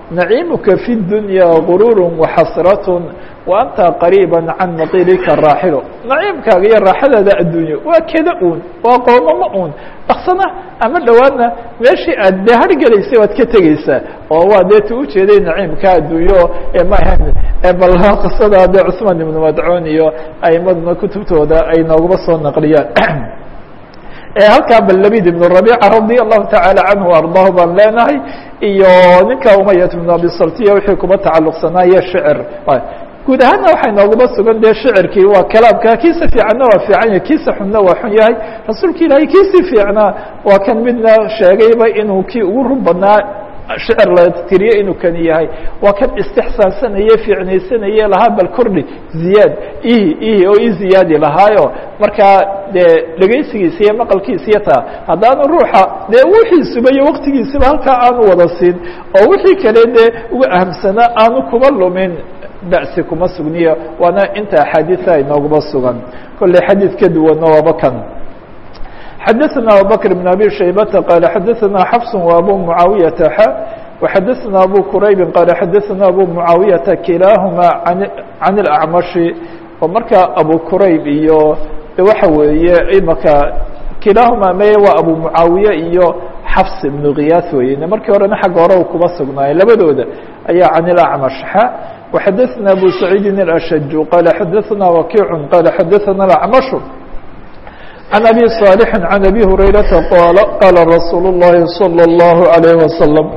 naciimuka fi dunya guruur waxasrat wa anta qariiba can maqilika raaxilo naciimkaaga iyo raaxadaada adduunyo waa keda uun waa qoomamo uun daksana ama dhowaadna meeshii aad dee hargelaysay waad ka tegeysaa oo waa dee ta ujeeday naciimka adduunyo ma ahan bal qisada dee cثmaan ibnu madcuun iyo aimaduna kutubtooda ay nooguma soo naqliyaan halkaa bal labid ibn rabica radi allahu taعala canhu ardaahu baan leenahay iyo ninka umayat ibn abi saltiya wixii kuma tacaluqsanaayo shicir guud ahaanna waxay nooguma sugan dee shicirkii waa kalaamka kiisa fiicanna waa fiican yahay kiisa xunna waa xun yahay rasuulka ilaahay kiisii fiicnaa waa kan midna sheegayba inuu kii ugu run badnaa shicir la tiriye inuu kan yahay waa kan istixsaansanaye fiicnaysanaye lahaa bal kordhi ziyaad ihi ihi oo i ziyaadi lahaayo markaa dee dhegaysigiisa iyo maqalkiisa iyo taa haddaanu ruuxa dee wixiisuba iyo waktigiisaba halkaa aanu wada siin oo wixii kale dee uga ahamsanaa aanu kuma lumin ba'si kuma sugniyo waana inta axaadiia inooguma sugan kolley xadiid ka duwanna waaba kan xadaثna abubكر بن abي شhaybةa qال xadaثna xفs وabو معaaوiyaةa x وxadaثna abو quraybi qال xadaثna abو معaaوiyaةa kilaaهuma عan الأعmaشhi oo marka abu qurayb iyo waxa weeye imaka kilaahuma me waa abu mucaawiye iyo xafs ibnu kiyaas weyne markii horena xagga hore u kuma sugnaaye labadooda ayaa can ilacmash xa waxadaثna abu saciidin الأshaju qala xadaثna wakiicu qala xadaثna اlacmashu can abi صaalixi can abi hurayrata qaala qaala rasuulu الlahi salى الlahu عalayه wasalam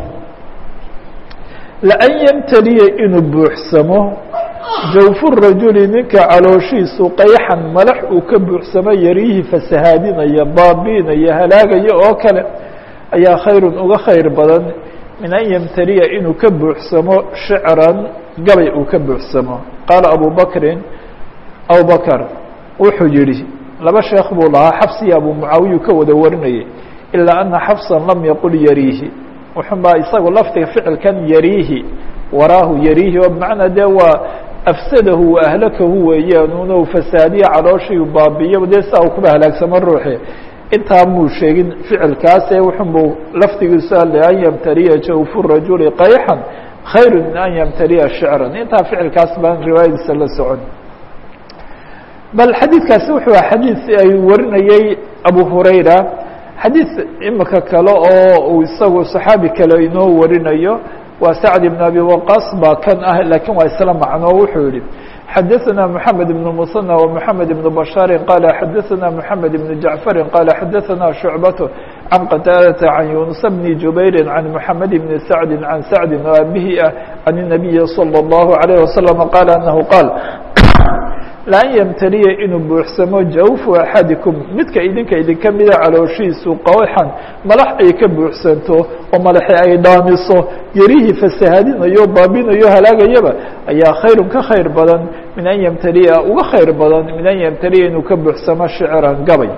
laan ymtaliya inuu buuxsamo jawfu rajuli ninka calooshiisu qayxan malax uu ka buuxsamo yariihi fasahaadinaya baabiinaya halaagaya oo kale ayaa khayrun uga khayr badan min an yamtaliya inuu ka buuxsamo shicran gabay uu ka buuxsamo qaala abu bakrin abu bakr wuxuu yihi laba sheekh buu lahaa xafsiya abu mucaawiyu ka wada warinayay ilaa ana xafsan lam yaqul yariihi wuxunbaa isagu laftiga ficilkan yariihi waraahu yariihi oo bimacnaa dee waa afsadahu wa ahlakahu weeyaan una fasaadiya calooshii baabiyo dee saa uu kuba halaagsamo ruuxi intaa muu sheegin ficilkaase wuxunbuu laftigiisu ale an yamtaliya jawfu rajuli qayxan khayru min an yamtaliya shicran intaa ficilkaas baan riwaayadiisa la socon bal xadiidkaasi wuxuu aha xadiid ay warinayey abu hurayra xadiid imika kale oo uu isagu صaxaabi kale inoo warinayo waa sacd ibn abi waqas baa kan ah lakiin waa isla macno wuxuu yihi xadaثna mحamed ibn musanى ومحamed ibn bashaari qala xadaثna mحamed ibn jaعfari qala xadaثna shucbaة can qataadata can yunusa bni jubayri can mحamed ibn sacdi can sacdi oo abihi ah can الnabiyi salى الlahu عalيه wasalam qaala anahu qaal laan ymtaliya inuu buuxsamo jawfu axadikum midka idinka idinka mida calooshiisu qawxan malax ay ka buuxsanto oo malaxi ay dhaamiso yarihii fasahaadinayo baabinayo halaagayaba ayaa khayrun ka khayr badan min an ymtaliya uga khayr badan min an ymtaliya inuu ka buuxsamo shicran gabay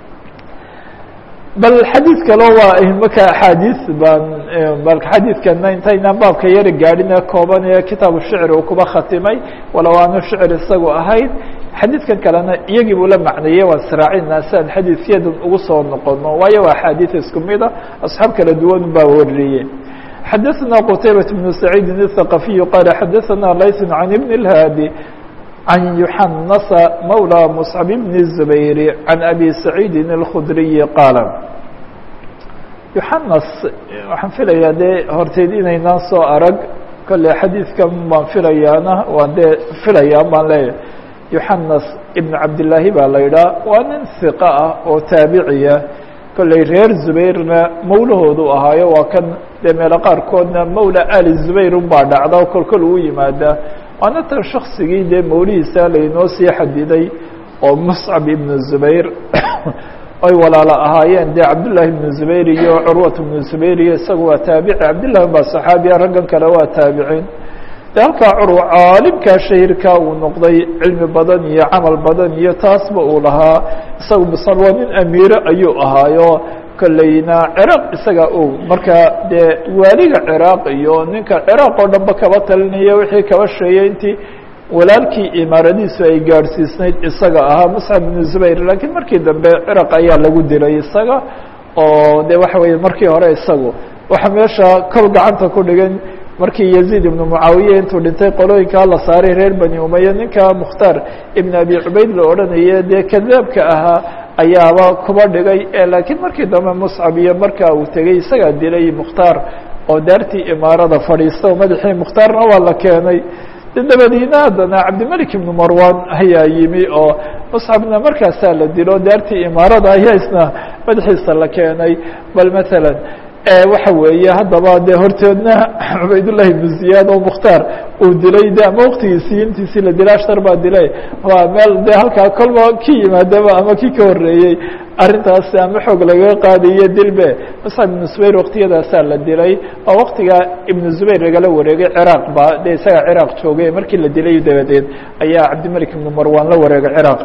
bal xadiid kalo waa imaka axaadiis baan bal xadiidkana intaynaan baabka yari gaadhin ee kooban ee kitaabu shicr uu kuba khatimay walow aanu shicr isagu ahayn xadiidkan kalena iyagii buu la macneeyey waan sraacinaa si aan xadiidyadan ugu soo noqono waayo waa axaadiis isku mida asxaab kala duwan baa wariyey xadaثna qtaybaة بن سacيidi الثaqaفiyu qala xadaثna layث can ibn الhaadi can yuxanasa mawlى mصcab bn الزubayr can abi saciidi الkhudriyi qaala yuxanas waxaan filayaa dee horteed inaynaan soo arag kolle xadiidkan baan filayaana waan dee filayaan baan leeyahay yuxanas ibn cabdillaahi baa la yidhaha waa nin hiqa ah oo taabiciya kolley reer zubayrna mawlahoodu ahaayo waa kan dee meelo qaarkoodna mawla ali zubayr unbaa dhacda kol kol uu yimaadaa waana tan shaksigii dee mawlihiisa laynoo sii xadiday oo muscab ibn zubayr ay walaalo ahaayeen dee cabdullaahi ibnu zubayr iyo curwat ibnu zubayr iyo isagu waa taabici cabdillahi baa saxaabiya raggan kale waa taabiciin de halkaa curwa caalimkaa shahirka uu noqday cilmi badan iyo camal badan iyo taasba uu lahaa isagu misal waa nin amiire ayuu ahaayo kolleyna ciraaq isaga o marka dee waaliga ciraaq iyo ninka ciraaq oo dhanba kaba talinaya wixii kaba sheeyey intii walaalkii imaaradiisu ay gaadhsiisnayd isaga ahaa muscab ibnu zubayr laakiin markii dambe ciraq ayaa lagu dilay isaga oo de waxa weeye markii hore isagu waxa meesha kol gacanta ku dhigan markii yaziid ibnu mucaawiye intuu dhintay qolooyinkaa la saaray reer bani umaya ninka mukhtaar ibn abi cubayd la odhanaye dee kadaabka ahaa ayaaba kuba dhigay laakiin markii dambe muscab iyo markaa uu tegey isagaa dilay mukhtaar oo daartii imaarada fadhiista oo madaxii mukhtaarna waa la keenay dabadiina haddana cabdimelik ibnu marwan ayaa yimi oo muscabna markaasaa la dilo daartii imaarada ayaa isna madaxiisa la keenay bal matalan waxa weeye haddaba dee horteedna cubaydullahi ibnu ziyaad oo mukhtaar uu dilay de ama waktigiisii intiisii la dilay ashtar baa dilay waa meel de halkaa kolba ki yimaadaba ama kii ka horreeyey arrintaasi ama xoog lagaga qaadayo dilbe muscab ibnu zubayr waktiyadaasaa la dilay oo waktigaa ibnu zubayr lagala wareegay ciraaq ba dee isagaa ciraaq joogay markii la dilay dabadeed ayaa cabdimelik ibnu marwan la wareegay ciraaq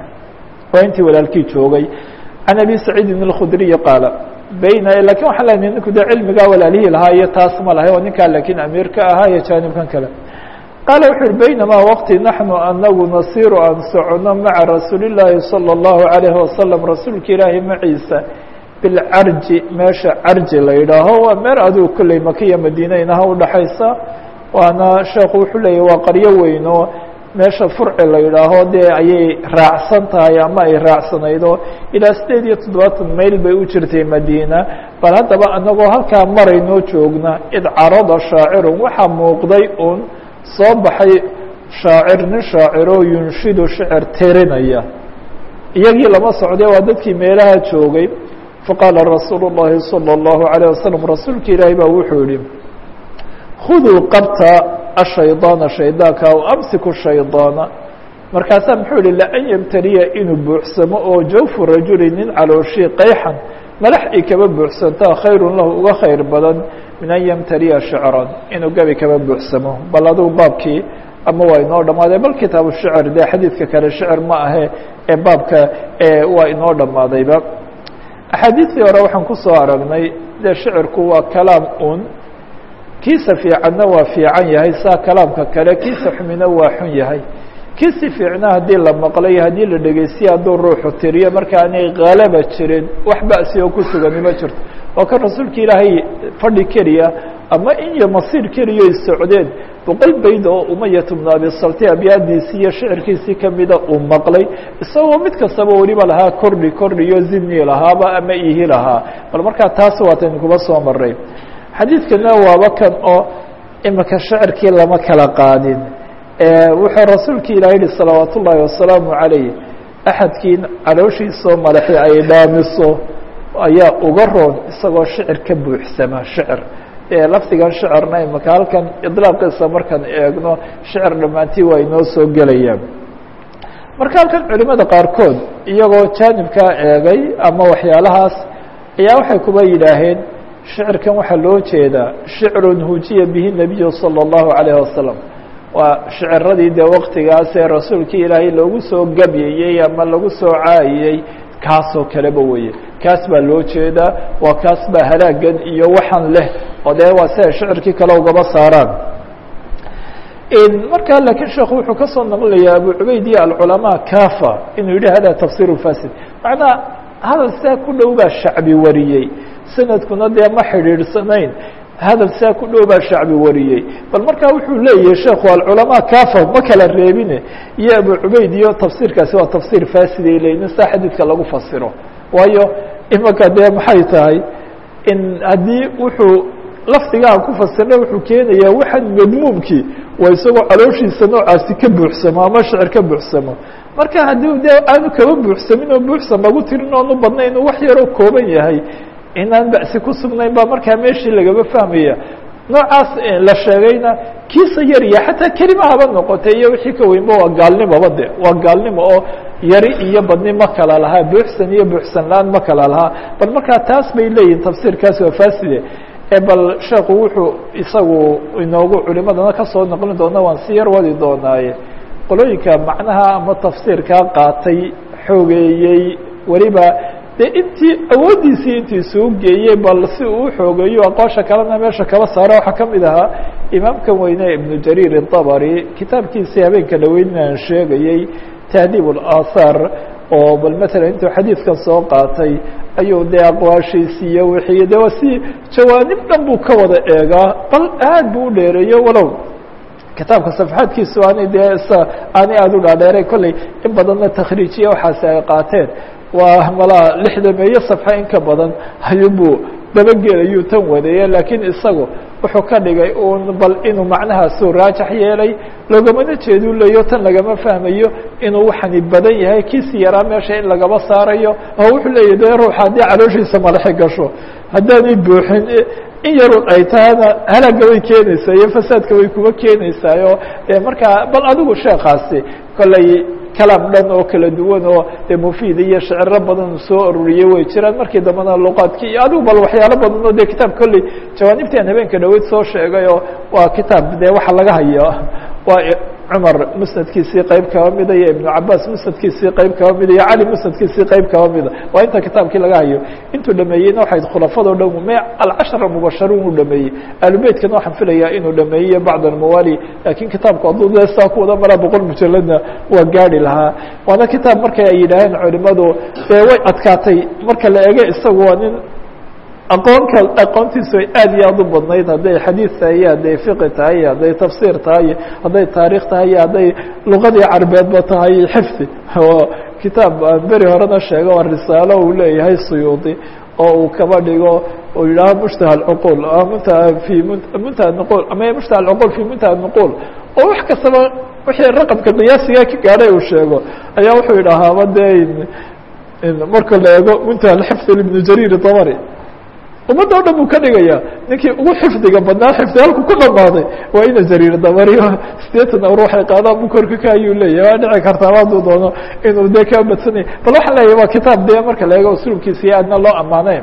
waa intii walaalkii joogay can abi saciidin اlkhudriyi qaala bayna lakin waxaan lenahay ninku de cilmigaa walaalihii lahaa iyo taas ma lahay oo ninkaa lakiin amiirka ahaa iyo jaanibkan kale qaala wuxu uhi baynamaa waqti naxnu anagu nasiru aan socono maca rasuuli llaahi salى اllahu alayhi wasalam rasuulka ilaahi maciisa bilcarji meesha carji la yidhaaho waa meel adigu kolley makiya madiina inaha udhaxaysa waana sheekhu wuxuu leeyahy waa qaryo weyn oo meesha furci la yidhaaho dee ayay raacsan tahay ama ay raacsanaydo ilaa sideed iyo toddobaatan mayl bay u jirtay madiina bal haddaba anagoo halkaa maraynoo joogna id carada shaacirun waxaa muuqday un soo baxay shaacir nin shaaciroo yunshidu shicir tirinaya iyagii lama socday waa dadkii meelaha joogay faqaala rasuulu الlahi salى الlahu عalيه wasalam rasuulka ilaahi baa wuxuu yihi khuduu qabta ashaydaana shaydaanka aw amsiku shaydaana markaasaa muxuu yihi laan yabtaliya inuu buuxsamo oo jawfu rajuli nin calooshii qayxan malax ay kaba buuxsantaa khayrun lahu uga khayr badan min an yamtaliya shicran inuu gabi kaba buuxsamo bal adigu baabkii ama waa inoo dhammaaday bal kitaabu shicr dee xadiidka kale shicir ma ahe ee baabka waa inoo dhammaadayba axaadiistii hore waxaan kusoo aragnay dee shicirku waa kalaam un kiisa fiicanna waa fiican yahay saa kalaamka kale kiisa xumina waa xun yahay kiisi fiicna haddii la maqlay haddii la dhegeystiye hadduu ruuxu tiriyo marka aanay khalaba jirin wax ba'si oo ku sugani ma jirto oo kan rasuulka ilaahay fadhi keliya ama in iyo masiir keliya ay socdeen boqol bayd oo umayat bnu abi salti abyaadiisii iyo shicirkiisii kamida uu maqlay isagoo mid kastaba weliba lahaa kordhi kordhiyo zidni lahaaba ama ihi lahaa bal markaa taas waataynu kuba soo maray xadiidkana waaba kan oo imika shicirkii lama kala qaadin wuxuu rasuulka ilahi yihi salawaat ullaahi wasalaamu calayh axadkii calooshiisoo madaxi ay dhaamiso ayaa uga roon isagoo shicir ka buuxsama shicir lafdigan shicirna imika halkan idlaaqiisa markaan eegno shicir dhammaantii waa inoo soo gelayaan marka halkan culimada qaarkood iyagoo jaanibkaa eegay ama waxyaalahaas ayaa waxay kuba yidhaaheen shicirkan waxaa loo jeedaa shicrun hujiya bihi nabiyu salى اllahu alayh wasalam waa shiciradii dee waktigaas ee rasuulkii ilaahay loogu soo gabyayey ama lagu soo caayiyey kaasoo kaleba weye kaas baa loo jeedaa waa kaas baa halaagan iyo waxaan leh oo dee waa si ay shicirkii kale ugaba saaraan markaa lakiin sheekhu wuxuu ka soo naqlinayaa abu cubayd iyo alculamaa kafa inuu yihi hada tafsir fasid macnaa hadal saa ku dhow baa shacbi wariyey sanadkuna dee ma xidhiidhsanayn hadal saa ku dhow baa shacbi wariyey bal markaa wuxuu leeyahay sheekhu alculamaa kafa ma kala reebine iyo abu cubayd iyo tafsiirkaasi waa tafsiir fasiday leyin saa xadiidka lagu fasiro waayo imaka dee maxay tahay in haddii wuxuu lafdigaan ku fasirna wuxuu keenayaa waxaan madmuumkii waa isagoo calooshiisa noocaasi ka buuxsamo ama shicir ka buuxsamo marka haddii dee aanu kaba buuxsamin oo buuxsan lagu tirin oonu badnayn wax yaroo kooban yahay inaan ba'si ku sugnayn baa markaa meeshii lagaba fahmaya noocaas la sheegayna kiisa yarya xataa kelima haba noqotay iyo wixii ka weynba waa gaalnimoba de waa gaalnimo oo yari iyo badni ma kala lahaa buuxsan iyo buuxsan la-aan ma kala lahaa bal markaa taas bay leeyihin tafsiirkaasi waa faside bal sheekhu wuxuu isagu inoogu culimadana kasoo noqlin doona waan si yar wadi doonaaye qolooyinka macnaha ama tafsiirkaa qaatay xoogeeyey weliba dee intii awooddiisii intii suu geeyey bal si uu xoogeeyo aqoosha kalena meesha kaba saara waxaa kamid ahaa imaamkan weyne ibnu jariir الطabri kitaabkiisii habeenka dhaweyn aan sheegayey tahdiib اlaahaar oo bal matala intuu xadiidkan soo qaatay ayuu dee aqwaashiisiiyo wixii de si jawaanib dhan buu ka wada eegaa bal aad buu u dheereeyo walow kitaabka safxaadkiisu aanay dee aanay aada u dhaadheeray kolley in badanna takhriijiya waxaasi ay qaateen waa malaa lixdameeyo safxa in ka badan ayuubuu dabagelayuu tan wadeeye laakiin isagu wuxuu ka dhigay un bal inuu macnahaasuu raajax yeelay logamana jeeduu leeyo tan lagama fahmayo inuu waxani badan yahay kiisi yaraa meesha in lagaba saarayo oo wuxuu leeyahy de ruux haddii calooshiisa madaxi gasho haddaanay buuxin in yarun ay tahana halaaga way keenaysaa iyo fasaadka way kuba keenaysaayo markaa bal adigu sheekaasi kolley kalaam dhan oo kala duwan oo de mufiid iyo shiciro badan soo ururiyey way jiraan markii dambena luqaadki iyo adigu bal waxyaalo badan oo de kitaab kolley jawaanibtan habeenka dhaweyd soo sheegay oo waa kitaab de waxa laga hayo waa cumar musnadkiisii qeyb kaba mida iyo ibnu cabaas musnadkiisii qeyb kaba mida iyo cali musnadkiisii qeyb kaba mida waa inta kitaabkii laga hayo intuu dhameeyeyna waxay khulafado dhan me alcashara mubasharuun u dhameeyey ahlubeytkana waxaan filayaa inuu dhameeyey bacd almawaali lakin kitaabku hadduu de saa ku wada maraa boqol mujaladna waa gaari lahaa waana kitaab markay ay yidhaaheen culimadu dee way adkaatay marka la ege isagu waa nin aqoonka aqoontiisu ay aad iyo aad u badnayd hadday xadiid tahay iyo hadday fiqi tahay iyo hadday tafsiir tahay iyo hadday taarikh tahay iyo hadday luqadii carbeedba tahay xifdi oo kitaab aan beri horena sheego waa risaalo uu leeyahay suyuudi oo uu kaba dhigo uu yidhaaho mushtaha alcuqul muntaha fi muntaha nuqul ama mushtaha alcuqul fi muntaha nuqul oo wax kastaba wixii raqamka qiyaasiga ka gaadhay uu sheego ayaa wuxuu yidhahaaba dee marka la eego muntaha alxifd ibnu jariir dabari ummadda o dhan buu ka dhigaya ninkii ugu xifdiga badnaa xifdi halku ku dhamaaday waa ina jariir dabariyo sideetan awr waxay qaadaan bu korka ka ayuu leeyahay waa dhici kartaa hadduu doono inuu dee kaa badsanaya bal waxaan leeyahy waa kitaab dee marka la eego usulubkiisa iyo aadna loo ammaanay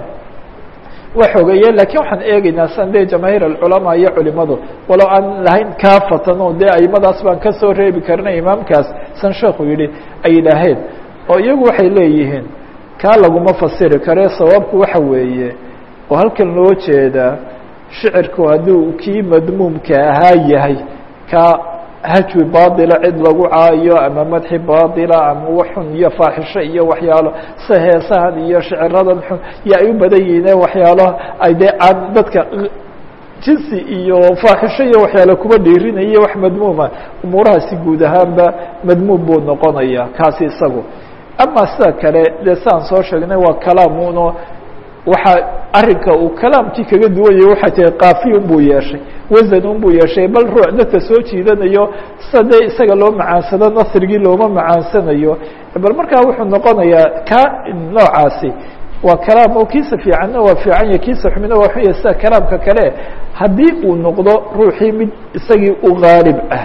waa xogeeye lakin waxaan eegeynaa san dee jamaahiir alculamaa iyo culimadu walow aan lahayn kaafatan oo dee aimadaas baan kasoo reebi karina imaamkaas san sheekhu yihi ay yidhaaheen oo iyagu waxay leeyihiin kaa laguma fasiri kare sababku waxa weeye oo halkan loo jeedaa shicirku hadduu kii madmuumka ahaa yahay ka hajwi baatila cid lagu caayo ama madxi baatila ama waxxun iyo faaxisho iyo waxyaalo sida heesahan iyo shiciradan xun iyo ay u badan yihiine waxyaalo ay dee aan dadka jinsi iyo faaxisho iyo waxyaalo kuba dhiirinaya wax madmuuma umuurahaasi guud ahaanba madmuum buu noqonaya kaasi isagu ama sida kale dee sidaan soo sheegnay waa kalaamuno waxaa arinka uu kalaamkii kaga duwan yahay waxay tahay kaafiyun buu yeeshay wasanun buu yeeshay bal ruux dadka soo jiidanayo sida dee isaga loo macaansado nasrigii looma macaansanayo bal markaa wuxuu noqonayaa ka noocaasi waa kalaam oo kiisa fiicanna waa fiican yahy kiisa xumina waa xun yahy sida kalaamka kale haddii uu noqdo ruuxii mid isagii u gaalib ah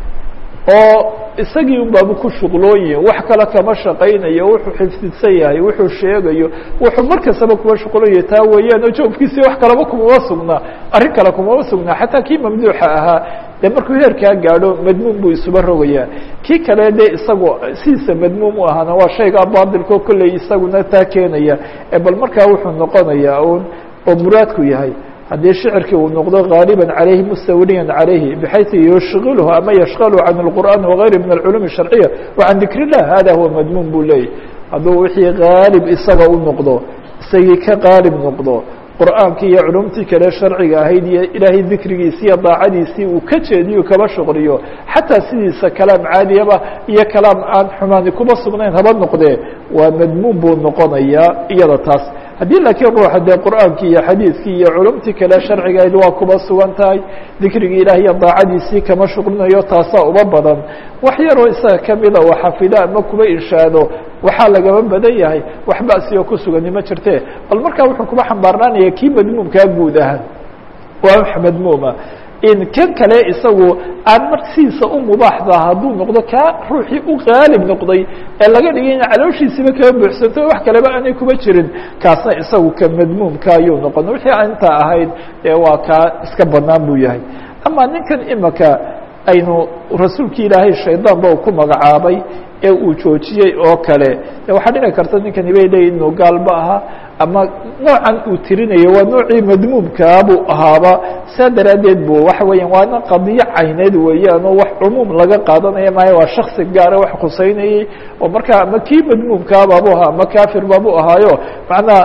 oo isagii un baaba ku shuqlooyin wax kale kama shaqaynayo wuxuu xifdidsan yahay wuxuu sheegayo wuxuu mar kastaba kuwa shuqlooya taa weeyaan oo joofkiisii wax kalaba kumama sugnaa arrin kale kumama sugnaa xataa kii mamduuxa ahaa dee markuu heerkaa gaadho madmuum buu isuba rogayaa kii kale dee isagu sidiisa madmuum u ahaana waa shaygaa baadilko kolley isaguna taa keenaya bal markaa wuxuu noqonayaa un oo muraadku yahay haddii shicirkii uu noqdo غاaliبا عalayhi mustawliya عalayhi bxayثu yushغilhu ama yashغlu can الqur'an وغayri min الculuم الشharciya وcan dikr الlah hada huwa madmuum buu leeyay hadduu wixii gaalib isaga u noqdo isagii ka qaalib noqdo qur'aankii iyo culumtii kale sharciga ahayd iyo ilaahay dikrigiisi iyo daacadiisii uu ka jeediyo kaba shuqriyo xataa sidiisa kalaam caadiyaba iyo kalaam aan xumaani kuma sugnayn haba noqdee waa madmuum buu noqonayaa iyada taas haddii laakiin ruuxa dee qur'aankii iyo xadiidkii iyo culumtii kale sharcigahayd waa kuba sugan tahay dikrigii ilaah iyo daacadiisii kama shuqlinayo taasaa uba badan wax yaroo isaga kamida oo xafido ama kuba inshaado waxaa lagaba badan yahay wax ba'si oo ku sugani ma jirte bal markaa wuxuu kuba xambaarnaanaya kii madmuumkaa guud ahaan waa wax madmuuma in kan kale isagu aan marsiisa u mubaaxda hadduu noqdo kaa ruuxii u qaalib noqday ee laga dhigay in calooshiisiba kaba buuxsanto wax kaleba aanay kuba jirin kaasna isagu ka madmuumka ayuu noqon wixii aan intaa ahayd ee waa kaa iska banaan buu yahay ama ninkan imaka aynu rasuulki ilaahay shaydaanba uu ku magacaabay ee uu joojiyey oo kale waxaa dhici karta ninkani bay leeyihin inuu gaalba ahaa ama noocan uu tirinayo waa noocii madmuumkaa buu ahaaba saa daraaddeed bu waxa weeyaan waana qadiyo cayneed weeyaan oo wax cumuum laga qaadanaya maayo waa shaksi gaara wax khuseynayey oo markaa ama kii madmuumkaababu ahaa ama kafir babu ahaayo macnaa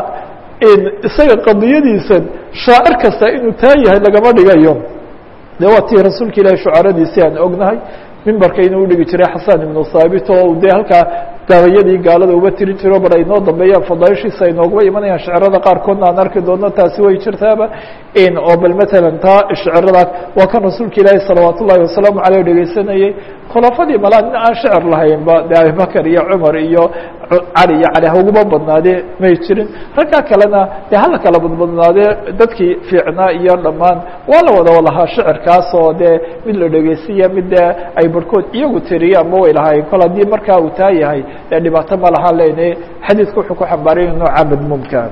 isaga qadiyadiisan shaacir kasta inuu taa yahay lagama dhigayo de waa tii rasuulka ilahi shucaradiisii aan ognahay mimbarka inuu udhigi jiray xasan ibnu thaabit oo dee halkaa gabayadii gaalada uba tiri jiro bar ay noo dambeeyaan fadaaishiisa ay nooguba imanayaan shicirada qaarkoodna aan arki doono taasi way jirtaaba oo bal matalan taa shiciradaas waa kan rasuulka ilaahi salawaat ullahi wasalaamu aleyh dhegeysanayey khulafadii malaa nin aan shicir lahaynba de abibakar iyo cumar iyo cali iyo cali hauguba badnaadee may jirin raggaa kalena dee hala kala badbadnaadee dadkii fiicnaa iyo dhammaan waa la wada walahaa shicirkaas oo dee mid la dhegeysiya mid dee ay barhkood iyagu tiriyaanba way lahaayeen kol haddii markaa uu taa yahay dee dhibaato ma laha leyne xadiidku wuxuu ku xambaaraya nooca madmuumka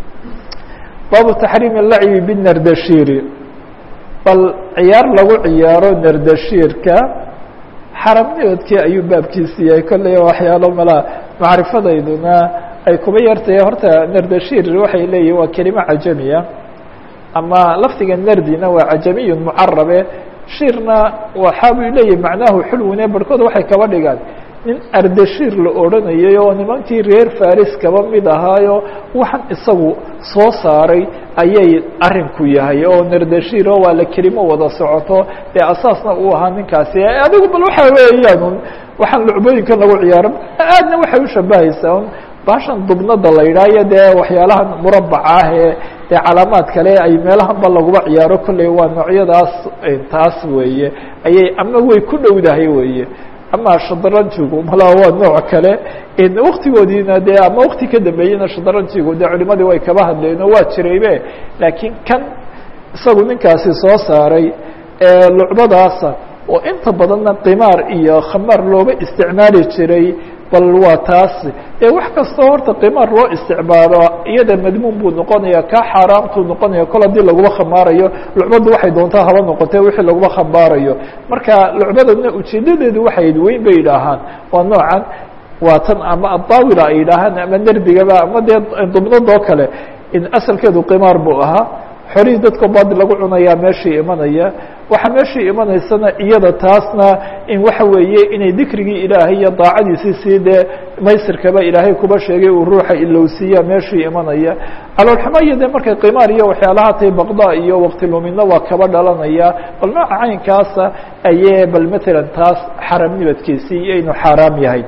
baabu taxriimi lacbi binardashiri bal ciyaar lagu ciyaaro nardashiirka xaramnimadkii ayuu baabkiisi yahay kolley waxyaalo malaa macrifadayduna ay kuba yartahay horta nardashir waxay leeyihin waa kelimo cajamiya ama lafdiga nardina waa cajamiyun mucarabe shirna waxa buu leeyahi macnaahu xulwine barhkood waxay kaba dhigaan nin ardashir la odhanayay oo nimankii reer faris kaba mid ahaayo waxaan isagu soo saaray ayay arinku yahay oo nardashir oo waa la kelimo wada socoto dee asaasna uu ahaa ninkaasi adigu bal waxa weeyaan waxaan lucbooyinkan lagu ciyaaro aadna waxay ushabahaysaa un baashan dubnada la yidhaayo dee waxyaalahan murabaca ah ee dee calaamaad kale ay meelahanba laguba ciyaaro kolley waa noocyadaas taas weeye ayay ama way ku dhowdahay weeye ama shadranjigu malaa waa nooc kale waktigoodiina dee ama wakti ka dambeeyena shadranjigu dee culimadii way kaba hadleen oo waa jiraybe laakiin kan isagu ninkaasi soo saaray lucbadaasa oo inta badanna qimaar iyo khamaar looba isticmaali jiray bal waa taas ee wax kastoo horta qimaar loo isticmaalo iyada madmuun buu noqonaya kaa xaaraamtuu noqonaya kol haddii laguma khamaarayo lucbaddu waxay doontaa haba noqotee wixii laguma khamaarayo marka lucbadana ujeedadeedu waxay weyn bay yidhaahaan waa noocan waa tan ama adaawila ay yidhaahaan ama nerdigaba ama dee dubnadoo kale in asalkeedu qimaar buu ahaa xorihii dadka baadi lagu cunayaa meeshii imanaya waxaa meeshii imanaysana iyada taasna in waxa weeye inay dikrigii ilaahay iyo daacadiisii sii dee maysirkaba ilaahay kuba sheegay uu ruuxa ilowsiiya meeshii imanaya caloolxumo iyo dee markay qimaar iyo waxyaalaha tay baqda iyo waqti lumidna waa kaba dhalanaya bal nooca caynkaasa ayee bal matalan taas xaram nibadkiisii iyo inuu xaaraam yahay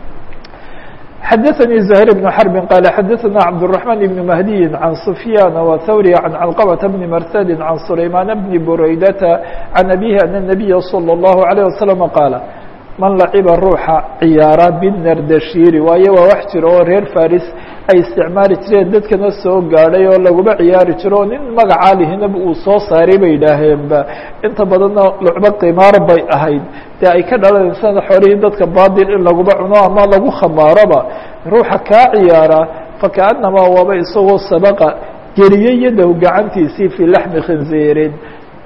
xdثnي زهير بن حرب قال xdثnا عبدالرحمن بن مهدي عن سفyان وثوري عن علقبة بن مرثد عن سليمان بن بريدة عن أبيه أن النبي صلى الله عليه وسلم قال من لعب ruuxa ciyaara bالنردشhيr waayo waa wax jiro oo reer faris ay isticmaali jireen dadkana soo gaadhay oo laguma ciyaari jiro o nin magacaa lihinaba uu soo saaray bay idhaaheenba inta badanna lucbo qimaar bay ahayd dee ay ka dhalanaysana xoolihii dadka baadil in laguma cuno ama lagu khamaaroba ruuxa kaa ciyaara fakaأnamaa waaba isagoo sabaqa geliyey yadahu gacantiisii fii laxmi khinziirin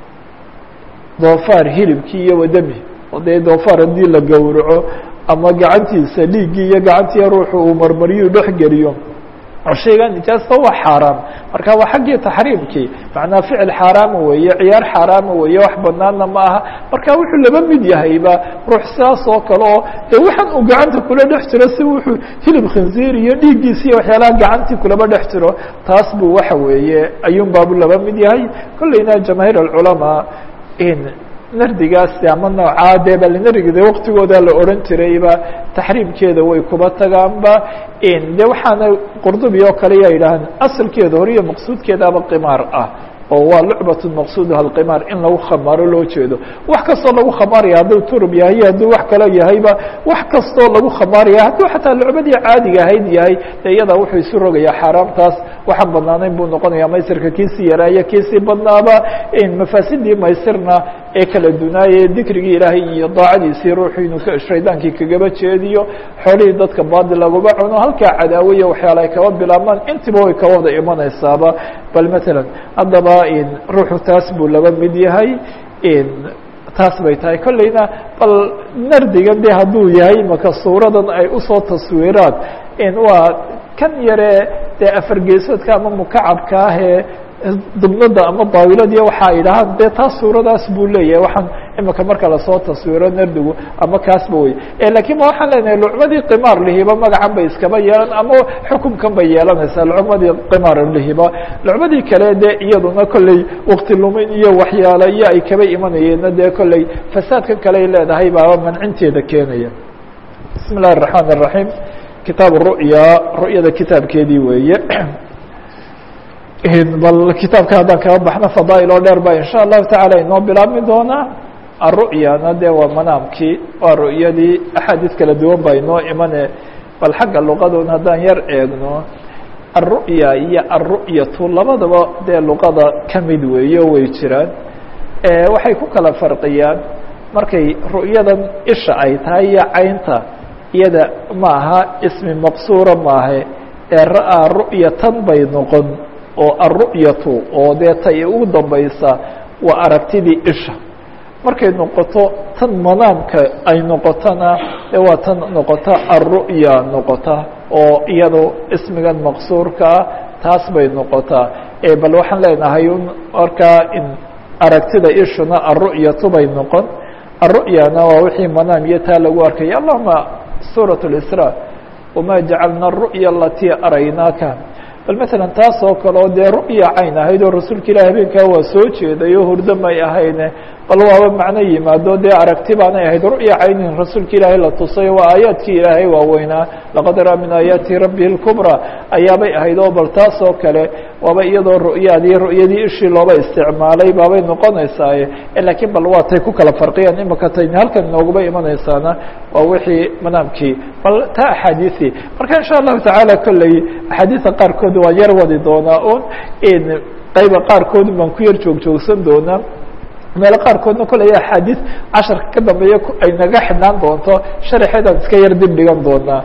doofaar hilibkii iyo wadami oo dee doofaar haddii la gowraco ama gacantiisa dhiiggii iyo gacantii ruuxu uu marmariyuu dhex geliyo shayga nijaasta waa xaaraam marka waa xaggii taxriimkii macnaa ficil xaaraama weeye ciyaar xaaraama weeye wax banaanna ma aha marka wuxuu laba mid yahayba ruux sidaas oo kale oo dee waxaan uu gacanta kula dhex jiro si wuxuu hilib khinziir iyo dhiiggiisi iyo waxyaalaha gacantii kulaba dhex jiro taas buu waxa weeye ayuun baabu laba mid yahay kolleyna jamaahiir alculamaa in nardigaasi ama noocaa dee balinarigde waktigooda la odhan jirayba taxriimkeeda way kuba tagaanba de waxaana qurdubi oo kale yaa yidhaahaan asalkeeda hore iyo maqsuudkeedaaba qimaar ah oo waa lucbat maqsuuduha alqimaar in lagu khamaaro loo jeedo wax kastoo lagu khamaaraya hadduu turub yahay iyo hadduu wax kale yahayba wax kastoo lagu khamaaraya hadduu xataa lucbadii caadiga ahayd yahay de iyadaa wuxuu isu rogayaa xaaraamtaas waxaan banaanayn buu noqonaya maysirka kiisii yaraaya kiisii badnaaba mafaasidii maysirna ee kala dunaaye dikrigii ilaahay iyo daacadiisii ruuxu inuu shaydaankii kagaba jeediyo xoolihii dadka baadi laguma cuno halkaa cadaawo iyo waxyaala ay kaba bilaabmaan intiba way ka wada imanaysaaba bal matalan haddaba ruuxu taas buu laba mid yahay taas bay tahay kolleyna bal nardigan de hadduu yahay maka suuradan ay usoo taswiiraan waa kan yare dee afargeesoodka ama mukacabka ah ee dubnada ama daawiladiiyo waxa ay dhahaan dee taas suuradaas buu leeyahay waxaan imika marka lasoo taswiro nardigu ama kaasba wey lakiin ma waxaan leenahay lucmadii qimaar lihiba magacan bay iskaba yeelan ama xukumkan bay yeelanaysaa lucmadii qimaar lihiba lucmadii kale dee iyaduna kolley wakti lumin iyo waxyaale iyo ay kaba imanayeenna dee kolley fasaadkan kale ay leedahay baaba mancinteeda keenaya bismi illahi الرaحmaan الرaحيم kitaab ru'ya ru'yada kitaabkeedii weeye bal kitaabka haddaan kaga baxno fadaail oo dheer ba in sha allahu taعala inoo bilaabmi doonaa aru'yana dee waa manaamkii waa ru'yadii axaadiis kala duwan ba inoo imane bal xagga luqadun haddaan yar eegno aلru'ya iyo aلru'yatu labadaba dee luqada kamid weeye way jiraan waxay ku kala farqiyaan markay ru'yadan isha ay tahay iyo caynta iyada ma aha ismi maqsuura maahe ee ra'aa ru'yatan bay noqon oo aلru'yatu oo dee tay ugu dambaysa waa aragtidii isha markay noqoto tan manaamka ay noqotona e waa tan noqota aلru'ya noqota oo iyado ismigan maqsuurkaa taas bay noqotaa bal waxaan leenahay markaa in aragtida ishuna aلru'yatu bay noqon aلru'yana waa wixii manaam iyo taa lagu arkaya allahuma suuraة الإsrا wma jacalna الru'ya alatii araynaaka bal maala taas oo kale oo dee ru'ya cayn ahayd oo rasuulka ilahi habeenkaa waa soo jeeday oo hurdo may ahayne bal waaba macno yimaado dee aragti baanay ahayd ru'ya caynin rasuulka ilaahay la tusay waa aayaadkii ilaahay waaweynaa laqad raa min aayaati rabbihi اlkubra ayaabay ahayd oo bal taas oo kale waaba iyadoo ru'yaadii ru'yadii ishii looba isticmaalay baabay noqonaysaaye lakiin bal waa tay ku kala farqiyaan imaka tay halkan nooguba imanaysaana waa wixii manaamkii bal taa axaadiثii marka in sha allahu tacaala kolley axaadiisa qaarkood waan yar wadi doonaa un qayba qaarkood baan ku yar joog joogsan doonaa meelo qaarkoodna koley axaadiis casharka ka dambeeya ay naga xidhnaan doonto sharaxeedaan iska yar dib dhigan doonaa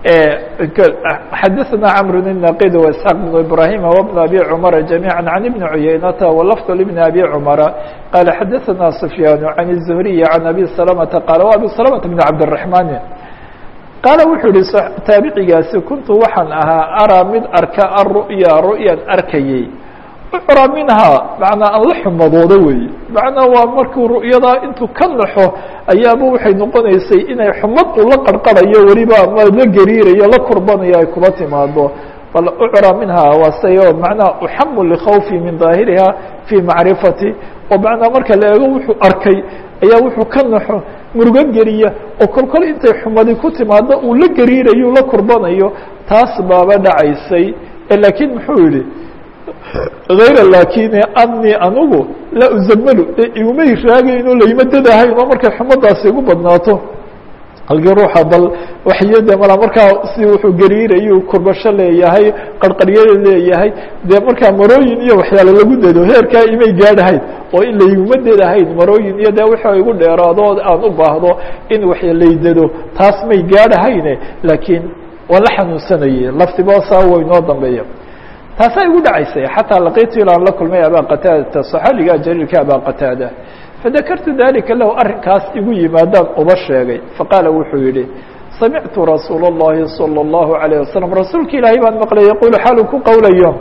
xadaثna cmr النaqid واسحاq بن ibrahim وبن abi cmr جamيعا عن بن عuyaynata وlفظ لبن abi cmra qال xadaثna سfyاn عن الزهriي عن abi سلمةa qال و abi سلمة بن cabdالرحمن qaala wuxuu yihi taabicigaasi kuntu waxaan ahaa araa mid arka aلru'ya ru'yan arkayey ucra minhaa macnaa aan la xumadooda weeye macnaa waa markuu ru'yadaa intuu ka naxo ayaaba waxay noqonaysay inay xumad uu la qarqarayo weliba ama la gariirayo la kurbanayo ay kuba timaado bal ucra minhaa waa say o macnaha uxamu likhawfi min daahiriha fii macrifati oo macnaa marka la eego wuxuu arkay ayaa wuxuu ka naxo murugo geliya oo kol kol intay xumadi ku timaado uu la gariirayo la kurbanayo taas baaba dhacaysay laakiin muxuu yihi hayra laakine anii anugu laa uzamalu igumay raagayno layma dadahayn oo markay xumadaasi igu badnaato halkii ruuxa bal waxyade mala markaa si wuxuu gariirayu kurbasho leeyahay qarqaryada leeyahay dee markaa marooyin iyo waxyaale lagu dado heerkaa imay gaadhahayn oo in layguma dadahayn marooyin iyo dee wixii igu dheeraado aan u baahdo in wax laydado taas may gaadhahayne laakiin waan la xanuunsanayay laftiboosaa way noo dambeeya taasaa igu dhacaysay xataa laqiitu ilaan la kulmay abaa qataadata صaxaabiga jaliilka abaa qataada fadakartu dalika lahu arrinkaas igu yimaadaan uba sheegay faqaala wuxuu yihi samictu rasuul الlahi salى الlahu عalيه wasalam rasuulka ilaahay baan maqlay yaqulu xaaluu ku qowlayo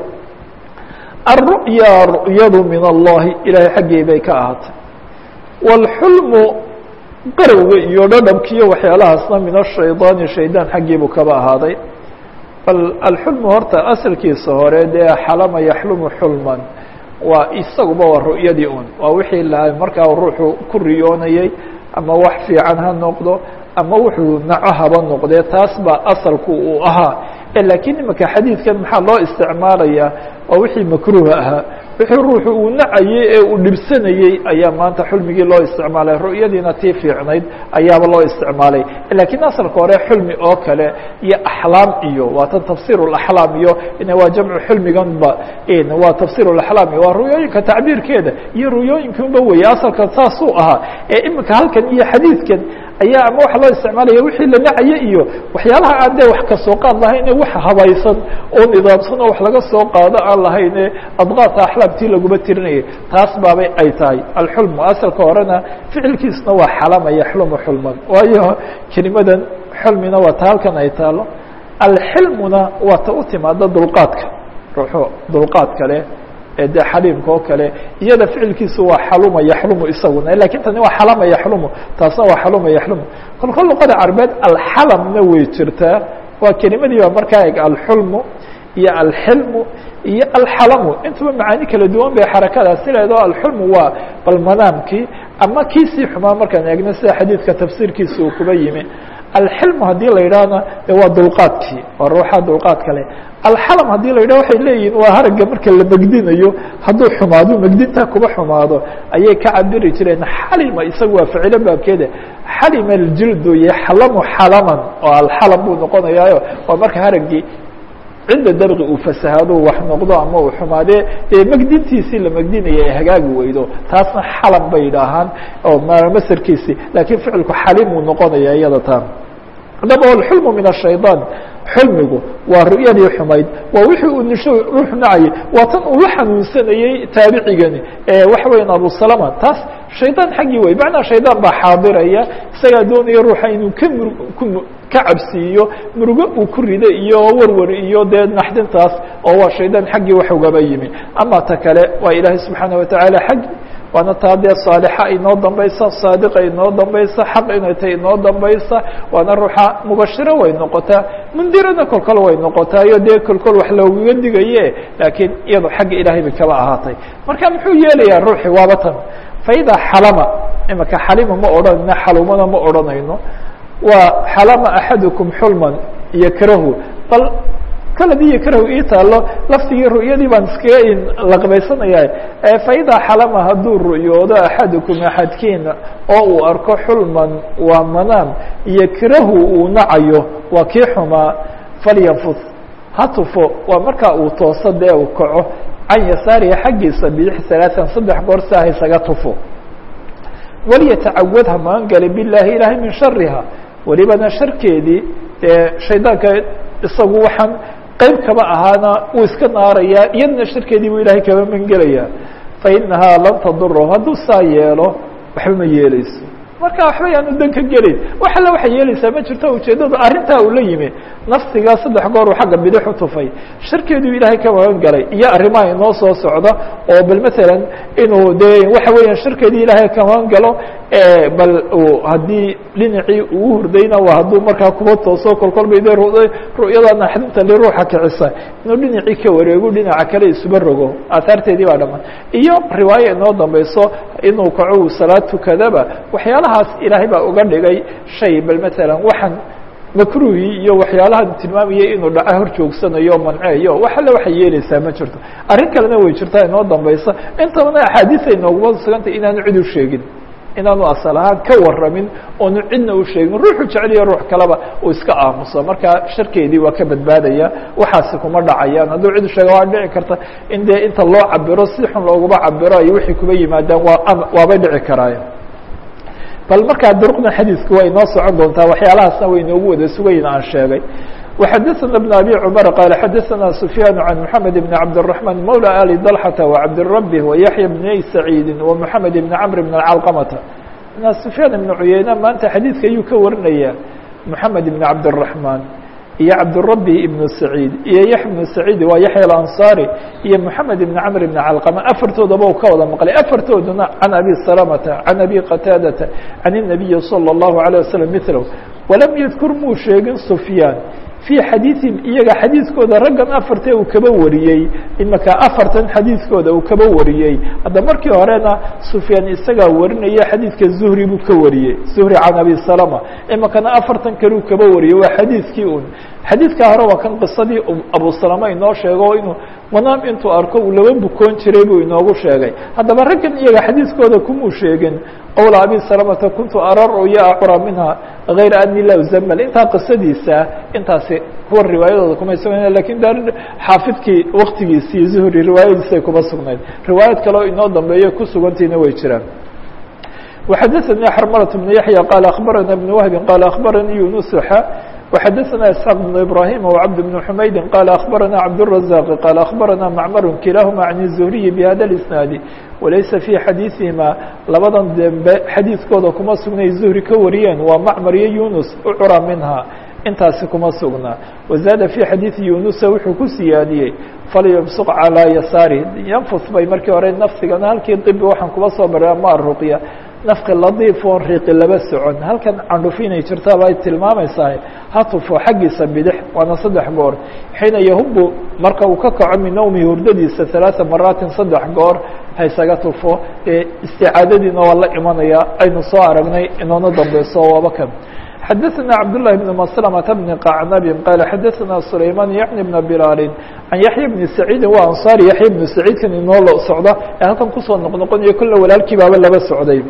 aلru'ya ru'yadu min allahi ilahay xaggii bay ka ahaatay wاlxulmu qarowga iyo dhadhabkiiyo waxyaalahaasna min ashaydaani shaydaan xaggiibuu kaba ahaaday bal alxulmu horta asalkiisa hore dee xalama yaxlumu xulman waa isaguba waa ru'yadii un waa wixii la markaa ruuxu ku riyoonayey ama wax fiican ha noqdo ama wuxuu naco haba noqdee taas baa asalku uu ahaa laakiin imika xadiidkan maxaa loo isticmaalayaa waa wixii makruuha ahaa wixii ruuxu uu nacayey ee uu dhibsanayey ayaa maanta xulmigii loo isticmaalay ru'yadiina tii fiicnayd ayaaba loo isticmaalay laakiin asalka hore xulmi oo kale iyo axlaam iyo waa tan tafsir اaxlaam iyo waa jamcu xulmiganba waa tafsir اaxlaam waa ru'yooyinka tacbiirkeeda iyo ru'yooyinkanba weeye asalka saasuu ahaa ee imika halkan iyo xadiidkan ayaa ama waxa loo isticmaalaya wixii la nacaye iyo waxyaalaha aan dee wax kasoo qaad lahayne wax habaysan oo nidaamsan oo wax laga soo qaado aan lahayne adqaata axlaamtii laguma tirinayay taas baabay ay tahay alxulmu asalka horena ficilkiisna waa xalama yaxlumu xulman waayo kelimadan xulmina waa ta halkan ay taalo alxilmuna waa ta u timaada dulqaadka ruuxu dulqaadka leh ee dee xaliimka oo kale iyada ficilkiisu waa xaluma yaxlumu isaguna lakin tani waa xalama yaxlumu taasna waa xaluma yaxlumu kolka luqada carbeed alxalamna way jirtaa waa kelimadii baa markaa eg alxulmu iyo alxilmu iyo alxalamu intuba macaani kala duwan bay xarakadaasi leedaho alxulmu waa bal manaamkii ama kiisii xumaa markaan eegno sida xadiidka tafsiirkiisa uu kuba yimi alxilmu haddii la yidhaahna de waa dulqaadkii waa ruuxa dulqaadka leh alxalam haddii la yidhah waxay leeyihin waa haragga marka la megdinayo hadduu xumaado megdintaa kuba xumaado ayay ka cabiri jireen xalima isagu waa ficilo baabkeeda xalima aljildu yaxlamu xalaman oo alxalam buu noqonayaayo waa marka haraggii cinda dabqi uu fasahaado wax noqdo ama uu xumaadee dee megdintiisii la megdinaya ay hagaagi weydo taasna xalam bay yidhaahaan oo masarkiisii laakiin ficilku xalimuu noqonaya iyada taa haddaba alxulmu min ashayطaan xulmigu waa ru'yadii xumayd waa wixii uu nisho ruux nacayay waa tan uu la xanuunsanayey taabicigani waxa weyan abu salama taas shaydaan xaggii wey macnaa shaydaan baa xaadiraya isagaa doonaya ruuxa inuu ka mur ku ka cabsiiyo murugo uu ku rido iyo warwar iyo dee naxdintaas oo waa shaydaan xaggii wax ugaba yimi ama ta kale waa ilaahay subxaana watacaala xaggii waana taa dee saalixa inoo dambaysa saadiqa inoo dambaysa xaq inay tahay inoo dambaysa waana ruuxa mubashiro way noqotaa mundirana kolkol way noqotaa iyo dee kolkol wax loogaga digaye laakiin iyado xagga ilaahay bay kaba ahaatay marka muxuu yeelayaa ruuxi waaba tan faida xalama imaka xalima ma odhanayno xalumana ma odhanayno waa xalama axadukum xulman yakrahu bal kaladii yakrahu ii taalo laftigii ru'yadii baan iskaga laqbaysanaya faida xalama hadduu ru'yoodo axadukum axadkiina oo uu arko xulman waa manaam yakrahu uu nacayo waa kii xumaa falyanfus ha tufo waa markaa uu tooso dee uu kaco can yasaariha xaggiisa bidix alaaan saddex goor si ah isaga tufo walyatacawad ha magan gala bilahi ilaahay min shariha welibana sharkeedii dee shaydaanka isagu waxaan qeyb kaba ahaana uu iska naarayaa iyadana sharkeedii buu ilahay kaba mangelayaa fainahaa lan taduro hadduu saa yeelo waxba ma yeeleyso marka waxba yaanu dan ka gelin wax alle waxay yeeleysaa ma jirto ujeeddada arrintaa uu la yimi nafsigaa saddex goor uu xagga bidix u tufay sharkeeduu ilaahay ka magan galay iyo arrimaha inoo soo socda oo bal matalan inuu dee waxa weeyaan sharkeedii ilaahay ka magan galo bal haddii dhinacii uu hurdayna waa hadduu markaa kuba tooso kolkol bay de ru'yada naxdinta li ruuxa kicisa inuu dhinacii ka wareego dhinaca kale isuba rogo aahaarteedii baa dhamaan iyo riwaayo inoo dambayso inuu kaco uu salaad tukadaba waxyaalahaas ilaahay baa uga dhigay shay bal matalan waxaan makruhii iyo waxyaalaha tilmaamayay inuu dhaca hor joogsanayo o manceeyo wax alle waxay yeeleysaa ma jirto arrin kalena way jirtaa inoo dambaysa intabana axaadiisa inooguma sugantay inaanu cid u sheegin inaanu asal ahaan ka waramin oonu cidna u sheegin ruuxu jeceliyo ruux kaleba uu iska aamuso marka sharkeedii waa ka badbaadaya waxaasi kuma dhacayaan hadduu cid u sheega waa dhici karta in dee inta loo cabiro si xun looguma cabiro ay wixii kuba yimaadaan waa waabay dhici karaayen bal markaa duruqdan xadiisku waa inoo socon doontaa waxyaalahaasna way inoogu wada sugayin aan sheegay وxadثna بن أbي cمر qال xadثna سفyاn عن محamed بن cabدالرحمن mولى آli ضلحة وcabdالرب ويحيى بني سعيidi ومحamed بن cمر بن الcلqمة سفyاn بن عuyeyne maanta xadيidka ayuu ka warinaya محamed بن cabدالرحمن iyo cabdالربي بن سعيid iyo yaحya بن سعيid waa yaحyى الأنصاري iyo محamed بن cمر بن cلqمة afartoodaba u ka wada maqlay afartooduna عن أbي سلمة عن أbي qتاadة عن النبي صلى الله عليه وسلم مثله وlم ydkr muu sheegin سفyاn في xadiiثihim iyaga xadiiskooda raggan afartee uu kaba wariyey imaka afartan xadiiskooda uu kaba wariyey hadda markii horena sufyaan isagaa warinaya xadiidka zuhri buu ka wariyey zuhri can abi salama imakana afartan kale uu kaba wariyey waa xadiiskii un xadiidkaa hore waa kan qisadii abu salama inoo sheego inuu manaam intuu arko uu laba bukoon jiray buu inoogu sheegay haddaba raggan iyaga xadiiskooda kumuu sheegin qowla abi salamata kuntu ara ru'ya acura minha غayra ani la uzamal intaa qisadiisa intaasi kuwa riwaayadooda kuma sugnayn lakin da xaafidkii waktigiisii zuhri riwaayadiisay kuma sugnayd riwaayad kaleo inoo dambeeyo ku sugantiina way jiraan وxadثnي xrmلة بن yaحyى qال أخbarana بن وهب qال أخbaranii يuنس وxadثna اسحاq بن إبراهيم وعبد بن حmayd qال أخbarana عبدالرزاق qال أخbarana معmر kilahma عن الزهري بhda الإسناaد walaysa fي xadiiثihima labadan dembe xadiiskooda kuma sugnay zuhri ka wariyeen waa macmar iyo yunus ucura minha intaasi kuma sugnaa wazaada fii xadiidi yunusa wuxuu ku siyaadiyey falyumsuq calىa yasaari yanfus bay markii hore nafsigana halkii dibi waxaan kuba soo bara ma ruqya nafki ladiif oon riiqi laba socon halkan candhufi inay jirtaaba ay tilmaamaysaa ha tufo xaggiisa bidix waana saddex goor xiina yahubu marka uu ka kaco min nawmi hurdadiisa ثalaaثa maraatin saddex goor haysaga tufo isticaadadiina waa la imanaya aynu soo aragnay inoona dambeyso waaba kan xadaثna cabdاللahi بن مسلمة بن qacnabin qala xadaثna sulayman yعni بn bilaali can yaحya bni saciidi wa anصaari yaحya bnu saciidkan inoo lo socda ee halkan kusoo noqnoqonayo kolle walaalkii baaba laba socday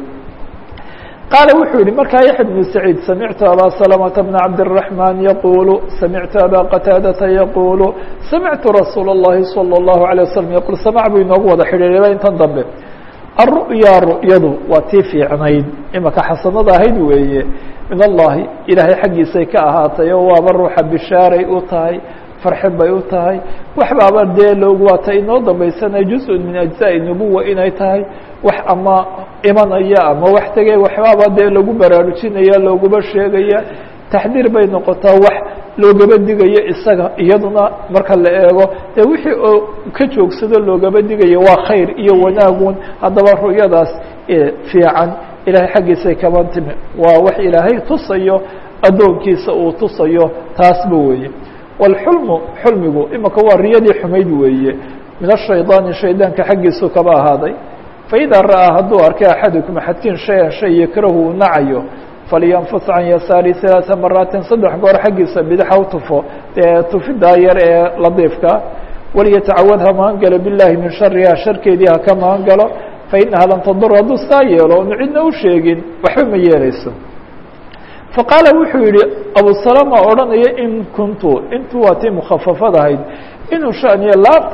qaala wuxuu yihi markaa yaحya بن سacيid samictu abا سلمة بن cabdالرحمن yqul samictu abا qتاadةa yqul samictu rasuul الlahi صلى الlaهu عليه وsلم yqul samع buu inoogu wada xidhiiraba intan dambe الru'ya ru'yadu waa tii fiicnayd imaka xasanada ahayd weeye min allahi ilaahay xaggiisay ka ahaatay oo waaba ruuxa bishaaray u tahay farxin bay u tahay waxbaaba dee loogu waata inoo dambaysanay juz-un min ajزaءi nubuwa inay tahay wax ama imanaya ama wax tegay waxbaaba dee lagu baraarujinaya looguma sheegaya taxdiir bay noqotaa wax loogaba digayo isaga iyaduna marka la eego dee wixii oo ka joogsado loogaba digayo waa khayr iyo wanaagun haddaba ru'yadaas fiican ilahay xaggiisay kaba timi waa wax ilaahay tusayo addoonkiisa uu tusayo taasba weeye wاlxulmu xulmigu imaka waa riyadii xumayd weeye min الshayطaani shaydaanka xaggiisu kaba ahaaday faidaa ra'aa hadduu arkay axadukum axadkiin shay-an shay yakrahu uu nacayo falyanfus can yasaari ثalaaثa maraatin saddex goor xaggiisa bidaxa u tufo dee tufidaa yar ee ladiifka walyatacawad ha magan galo biاllahi min shariha sharkeedii haka magan galo fainaha lan tadur hadduu saa yeelo onu cidna u sheegin waxba ma yeeleyso faqaala wuxuu yihi abu salama odhanaya in kuntu intu waa tii mukhafafadahayd inuu shaniyo laabta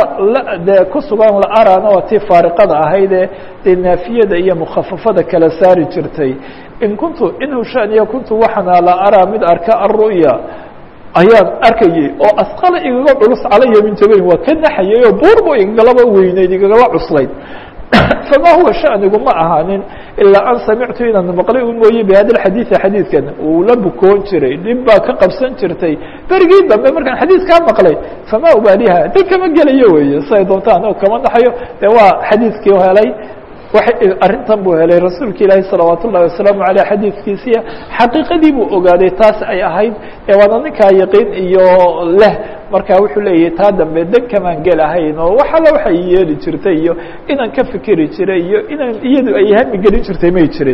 dee ku sugan la arana waa tii faariqada ahaydee dee naafiyada iyo mukhafafada kala saari jirtay in kuntu inuu shaniyo kuntu waxaana la araa mid arka aلru'ya ayaan arkayey oo asqala igaga culus calaya min jabayn waa ka naxayay oo buurbu igagalaba weyneyd igagala cuslayd fama huwa shanigu ma ahaanin ilaa an samictu inaan maqlay u mooye bihada xadiiثi xadiidkan uu la bukoon jiray dhib baa ka qabsan jirtay berigii dambe markaan xadiidkaa maqlay fama ubaaliha dad kama gelayo weeye siay doontaan oo kama naxayo de waa xadiidkii helay arrintan buu helay rasuulka ilaahi salawaat ullahi wasalaamu aleyh xadiidkiisiya xaqiiqadii buu ogaaday taas ay ahayd ee waana ninkaa yaqiin iyo leh marka wuxuu leeyahay taa dambe dan kamaan gelahayn oo wax alla waxay yeeli jirtay iyo inaan ka fikeri jiray iyo inaan iyadu ay hami gelin jirtay may jirin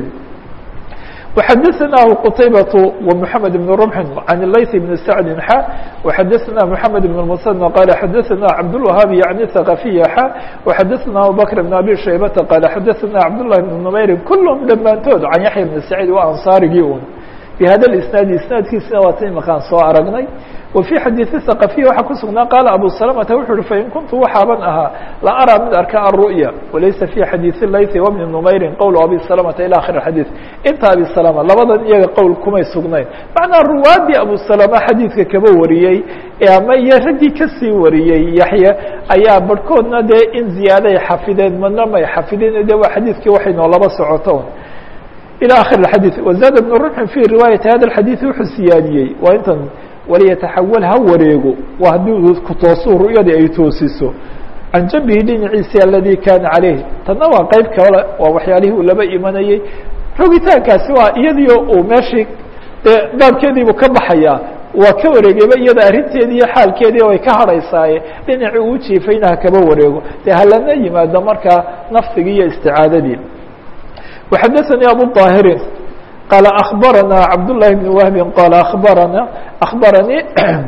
وxadثnah qتaybaة ومحamed بن رمح عن الlayث بن سعد xا وxadثna محamed بن المثنى qال xadثna cabdالوهاaب yعnي ثقفي xا وxadثna abubكر بن أbي شhaybةa qال xadثna cabdاللahi بن نmayr kulهم dhammaantood can yaحya بن سعيid waa anصاarigii un بhada الاسناaد isنaadkiisina waa ta imakaan soo aragnay وفي xadيiثi ثقفي waxaa ku sugnaa qاaل أbو سلمةa wuxu uhi fain kuntu waxaaban ahaa la arىa mid arka الرؤيا walaysa في xadيiث الlayثi وبن نmayri qwl أbي سلمةa ilى akhir الxadيiث inta abi سلمة labadan iyaga qowl kumay sugnayn macnaa ruwaadii abu سلمة xadiidka kaba wariyey ama iyo raggii kasii wariyey yaحya ayaa barhkoodna dee in ziyaaday xafideen madna may xafideen de waa xadiidkii waxay noolaba socoto ilى akhir الxadيث وزاد بن رمح في riwaayaةi hada الxadيث wuxuu siyaadiyey waa intan waliyataxawal ha wareego waa haddii ku toosu ru'yadii ay toosiso can jambihi dhinaciisi aladii kaana caleyh tanna waa qeyb kale waa waxyaalihii uu laba imanayey rogitaankaasi waa iyadiio uu meeshii dee baabkeediibuu ka baxayaa waa ka wareegayba iyada arrinteedii iyo xaalkeedii way ka hadhaysaaye dhinacii uu jiifayna ha kaba wareego dee halana yimaado markaa nafsigii iyo isticaadadii وxadثnي abu طاhirin qال أخبرنا عبد الله بن وهب قال أخبرنا أخبرني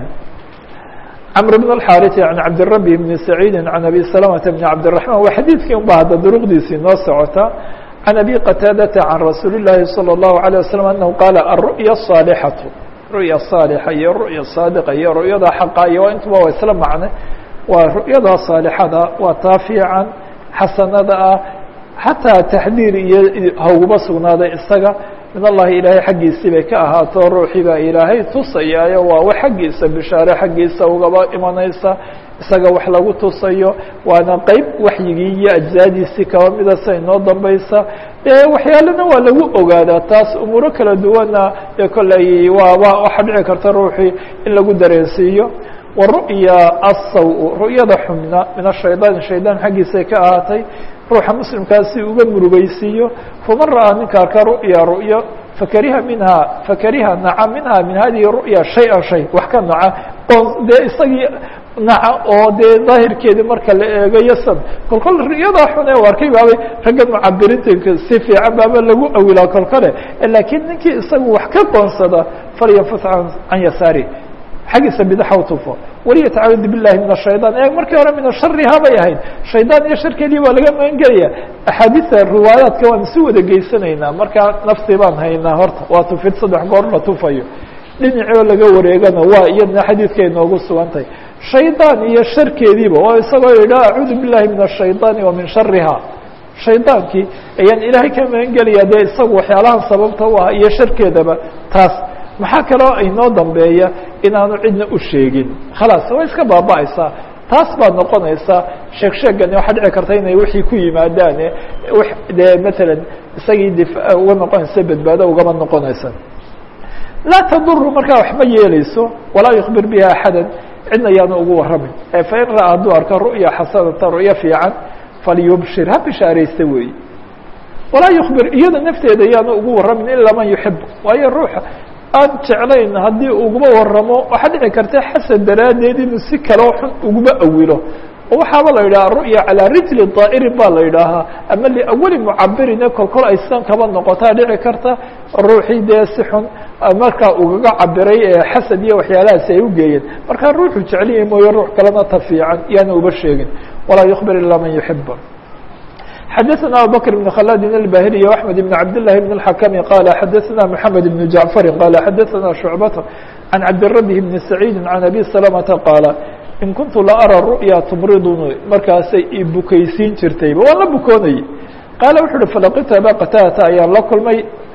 عمرو بن الحارث عن عبد الرب بن سعيد عن أبي سلمة بن عبد الرحمن waa xadيiثkii un ba hadda duruqdiisii noo socota عن أبي قتاadة عن رsuuل اللahi صلى الله عليه وسلم أنه qال الرؤيا الصالحة رؤيا الصالحة iyo رؤيا الصاadقة iyo رؤyada حقa iyo intuba waa isla macne waa رؤyada صاaلحada waa taa fiican xasanada ah xataa taxdiir iyo hauguba sugnaaday isaga min allahi ilaahay xaggiisii bay ka ahaato ruuxii baa ilaahay tusayaayo waa wax xaggiisa bishaare xaggiisa ugaba imanaysa isaga wax lagu tusayo waana qeyb waxyigii iyo ajzaadiisii kaba mida sa inoo dambaysa dee waxyaalena waa lagu ogaadaa taas umuuro kala duwana dee kolley waaba waxaa dhici karta ruuxii in lagu dareensiiyo waru'ya asaw ru'yada xubna min ashayطaan shaydaan xaggiisay ka ahaatay ruuxa muslimkaasi uga murugeysiiyo faman ra'aa ninka arka ru'ya ru'yo fakariha minha fakariha naca minha min hadihi ru'ya shay-an shay wax ka naca oo dee isagii naca oo dee daahirkeedii marka la eego yasan kolkol ru'yadaa xun ee u arkay baabay ragga mucabirinta si fiican baaba lagu awilaa kolkole laakiin ninkii isagu wax ka qoonsada falyanfus can yasaari xaggiisa bidaxa u tufo waliyatacawad billahi min ashayطan e markii hore min ashariha bay ahayd shaydaan iyo sharkeedii waa laga magan gelaya axaadiista riwaayaadka waan si wada geysanaynaa markaa naftii baan haynaa horta waa tufid saddex goor la tufayo dhinacoo laga wareegana waa iyadna xadiidka inoogu sugantahay shaydaan iyo sharkeediiba oo isagoo yidhaha acuudu billahi min ashayطaani wa min shariha shaydaankii ayaan ilaahay ka magan gelaya dee isagu waxyaalahan sababta u ah iyo sharkeedaba taas maxaa kaloo inoo dambeeya inaanu cidna u sheegin khalaas way iska baaba'aysaa taas baa noqonaysa sheeg sheegani waxaa dhici karta inay wixii ku yimaadaane dee matalan isagii dif uga noqonaysa badbaado ugama noqonaysa laa taduru markaa waxma yeeleyso walaa yukbir biha axada cidna yaanu ugu waramin fain ra'aa hadduu arko ru'ya xasanata ru'yo fiican falyubshir ha bishaaraysta weeye walaa yukbir iyada nafteeda yaanu ugu waramin ilaa man yuxib waayo ruuxa aan jeclayn haddii uguma waramo waxaa dhici karta xasan daraaddeed inuu si kaloo xun uguma awilo oo waxaaba la yidhaha ru'ya calaa rijli daa'irin baa la yidhaahaa ama liawali mucabirine kolkol ay sidan kaba noqotaa dhici karta ruuxii dee si xun markaa ugaga cabiray ee xasad iyo waxyaalahaasi ay ugeeyeen markaa ruuxu jecliya mooye ruux kalena ta fiican yaana uba sheegin walaa yukbir ilaa man yuxiba xdثna abubكر بن khلاد الbاhري وأحمد بن عبد الله بن الحكم قال xdثna محمد بن جعفر قال xdثna شعبة عن عبدالربه بن سعيد عن أبي سلمة قال in kuntu laarى رؤيا تmridnي markaasay i bukaysiin jirtayba waan la bukoonayay qaala wuxu uhi falaqita aba qtadata ayaan la kulmay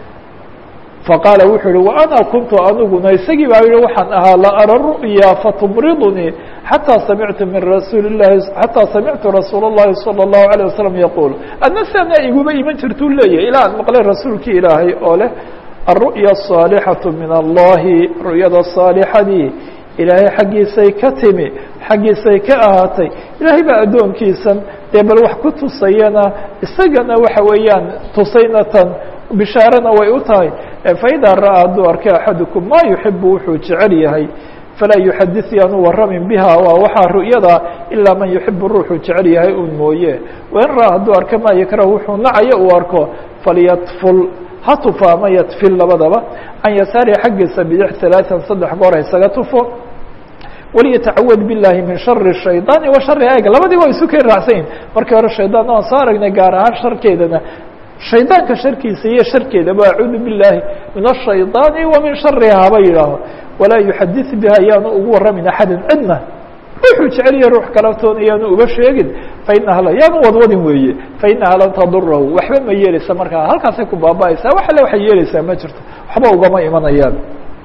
faqaala wuxuu uhi وأna kuntu aniguna isagii baa yihi waxaan ahaa laarى رؤيا faتmridnي حتى سمعت من رsuuل اللahi حatىa سمعtu رasuuل اللahi صلى الله عليه وسلم يقول adna sana iguma iman jirtuu leeyahy ilaa aan maqlay rasuulkii ilaahay oo leh الرؤيا الصاaلحaة min الlahi ru'yada صاaلحadii ilaahay xaggiisay ka timi xaggiisay ka ahaatay ilaahay baa addoonkiisan dee bal wax ku tusayana isagana waxa weeyaan tusaynatan bishaarana way u tahay faidaa ra'aa hadduu arkay axadukum ma yuxibu wuxuu jecel yahay falaa yuxadis yaanu waramin biha waa waxaa ru'yada ilaa man yuxibu ruuxuu jecel yahay un mooye wain ra'aa hadduu arka maa yakrahu wuxuu nacayo uu arko falyatful ha tufa ama yatfil labadaba can yasaari xaggiisa bidix ثalaaثan saddex goor haysaga tufo waliyatacawad biاllahi min shari الshayطaani wa shari aaga labadii waa isu keen raacsanyihin markii hore shayطaan waan soo aragnay gaar ahaan sharkeedana shaydaanka sharkiisa iyo sharkeedaba acuudu biاllahi min الshayطaani wa min shariha haba yidhaaho walaa yuxadis biha yaanu ugu waramin axada cidna ruuxuu jeceliya ruux kalatoona yaanu uga sheegin fainaha la yaanu wadwadin weeye fainaha lan tadurahu waxba ma yeeleysa markaa halkaasay ku baaba'aysaa wax alle waxay yeeleysaa ma jirto waxba ugama imanayaan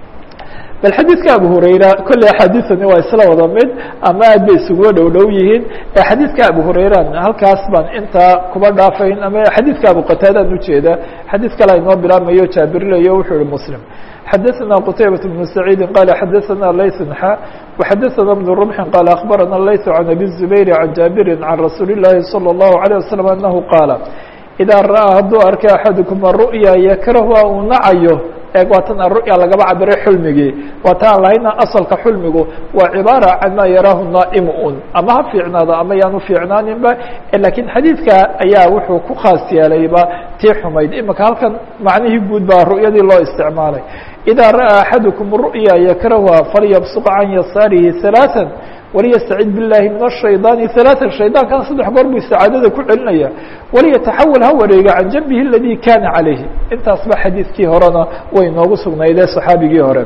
bal xadiidka abu hurayra kolley axaadiثani waa isla wada mid ama aad bay isuguba dhow dhow yihiin xadiidka abu hurayra halkaas baan intaa kuba dhaafayn ama xadiidka abu qataadaan ujeeda xadiid kale inoo bilaabmayo jaabirilayo wuxuu yihi muslim xdثna qتaybة بن سعيid qال xdثna layث xا وxdثna بن رمح qال أخبرna layث عن أbي الزبير عن jاaبر عن رasuuل اللahi صلى الله عليه وسلم أنه qاaل إdaa ra'ىa hadduu arka أxadكم الرؤيا yakrahua uu nacayo eeg waa tan aru'ya lagaba cabiray xulmigii waa ta aan lahayna asalka xulmigu waa cibaara can maa yaraahu naa'imu un ama ha fiicnaado ama yaanu fiicnaaninba lakiin xadiidka ayaa wuxuu ku khaas yeelayba tii xumayd imika halkan macnihii guud baa ru'yadii loo isticmaalay idaa ra'aa axadukum ru'ya yakrahuha falyabsuq can yasaarihi ثalaaثa waliyastacid biاllahi min الshayطaani ثalaaثa shaydaankan saddex goor buu isticaadada ku celinaya waliyataxawal ha wareega can janbihi اladii kana calayhi intaas ba xadiidkii horena way noogu sugnaydee صaxaabigii hore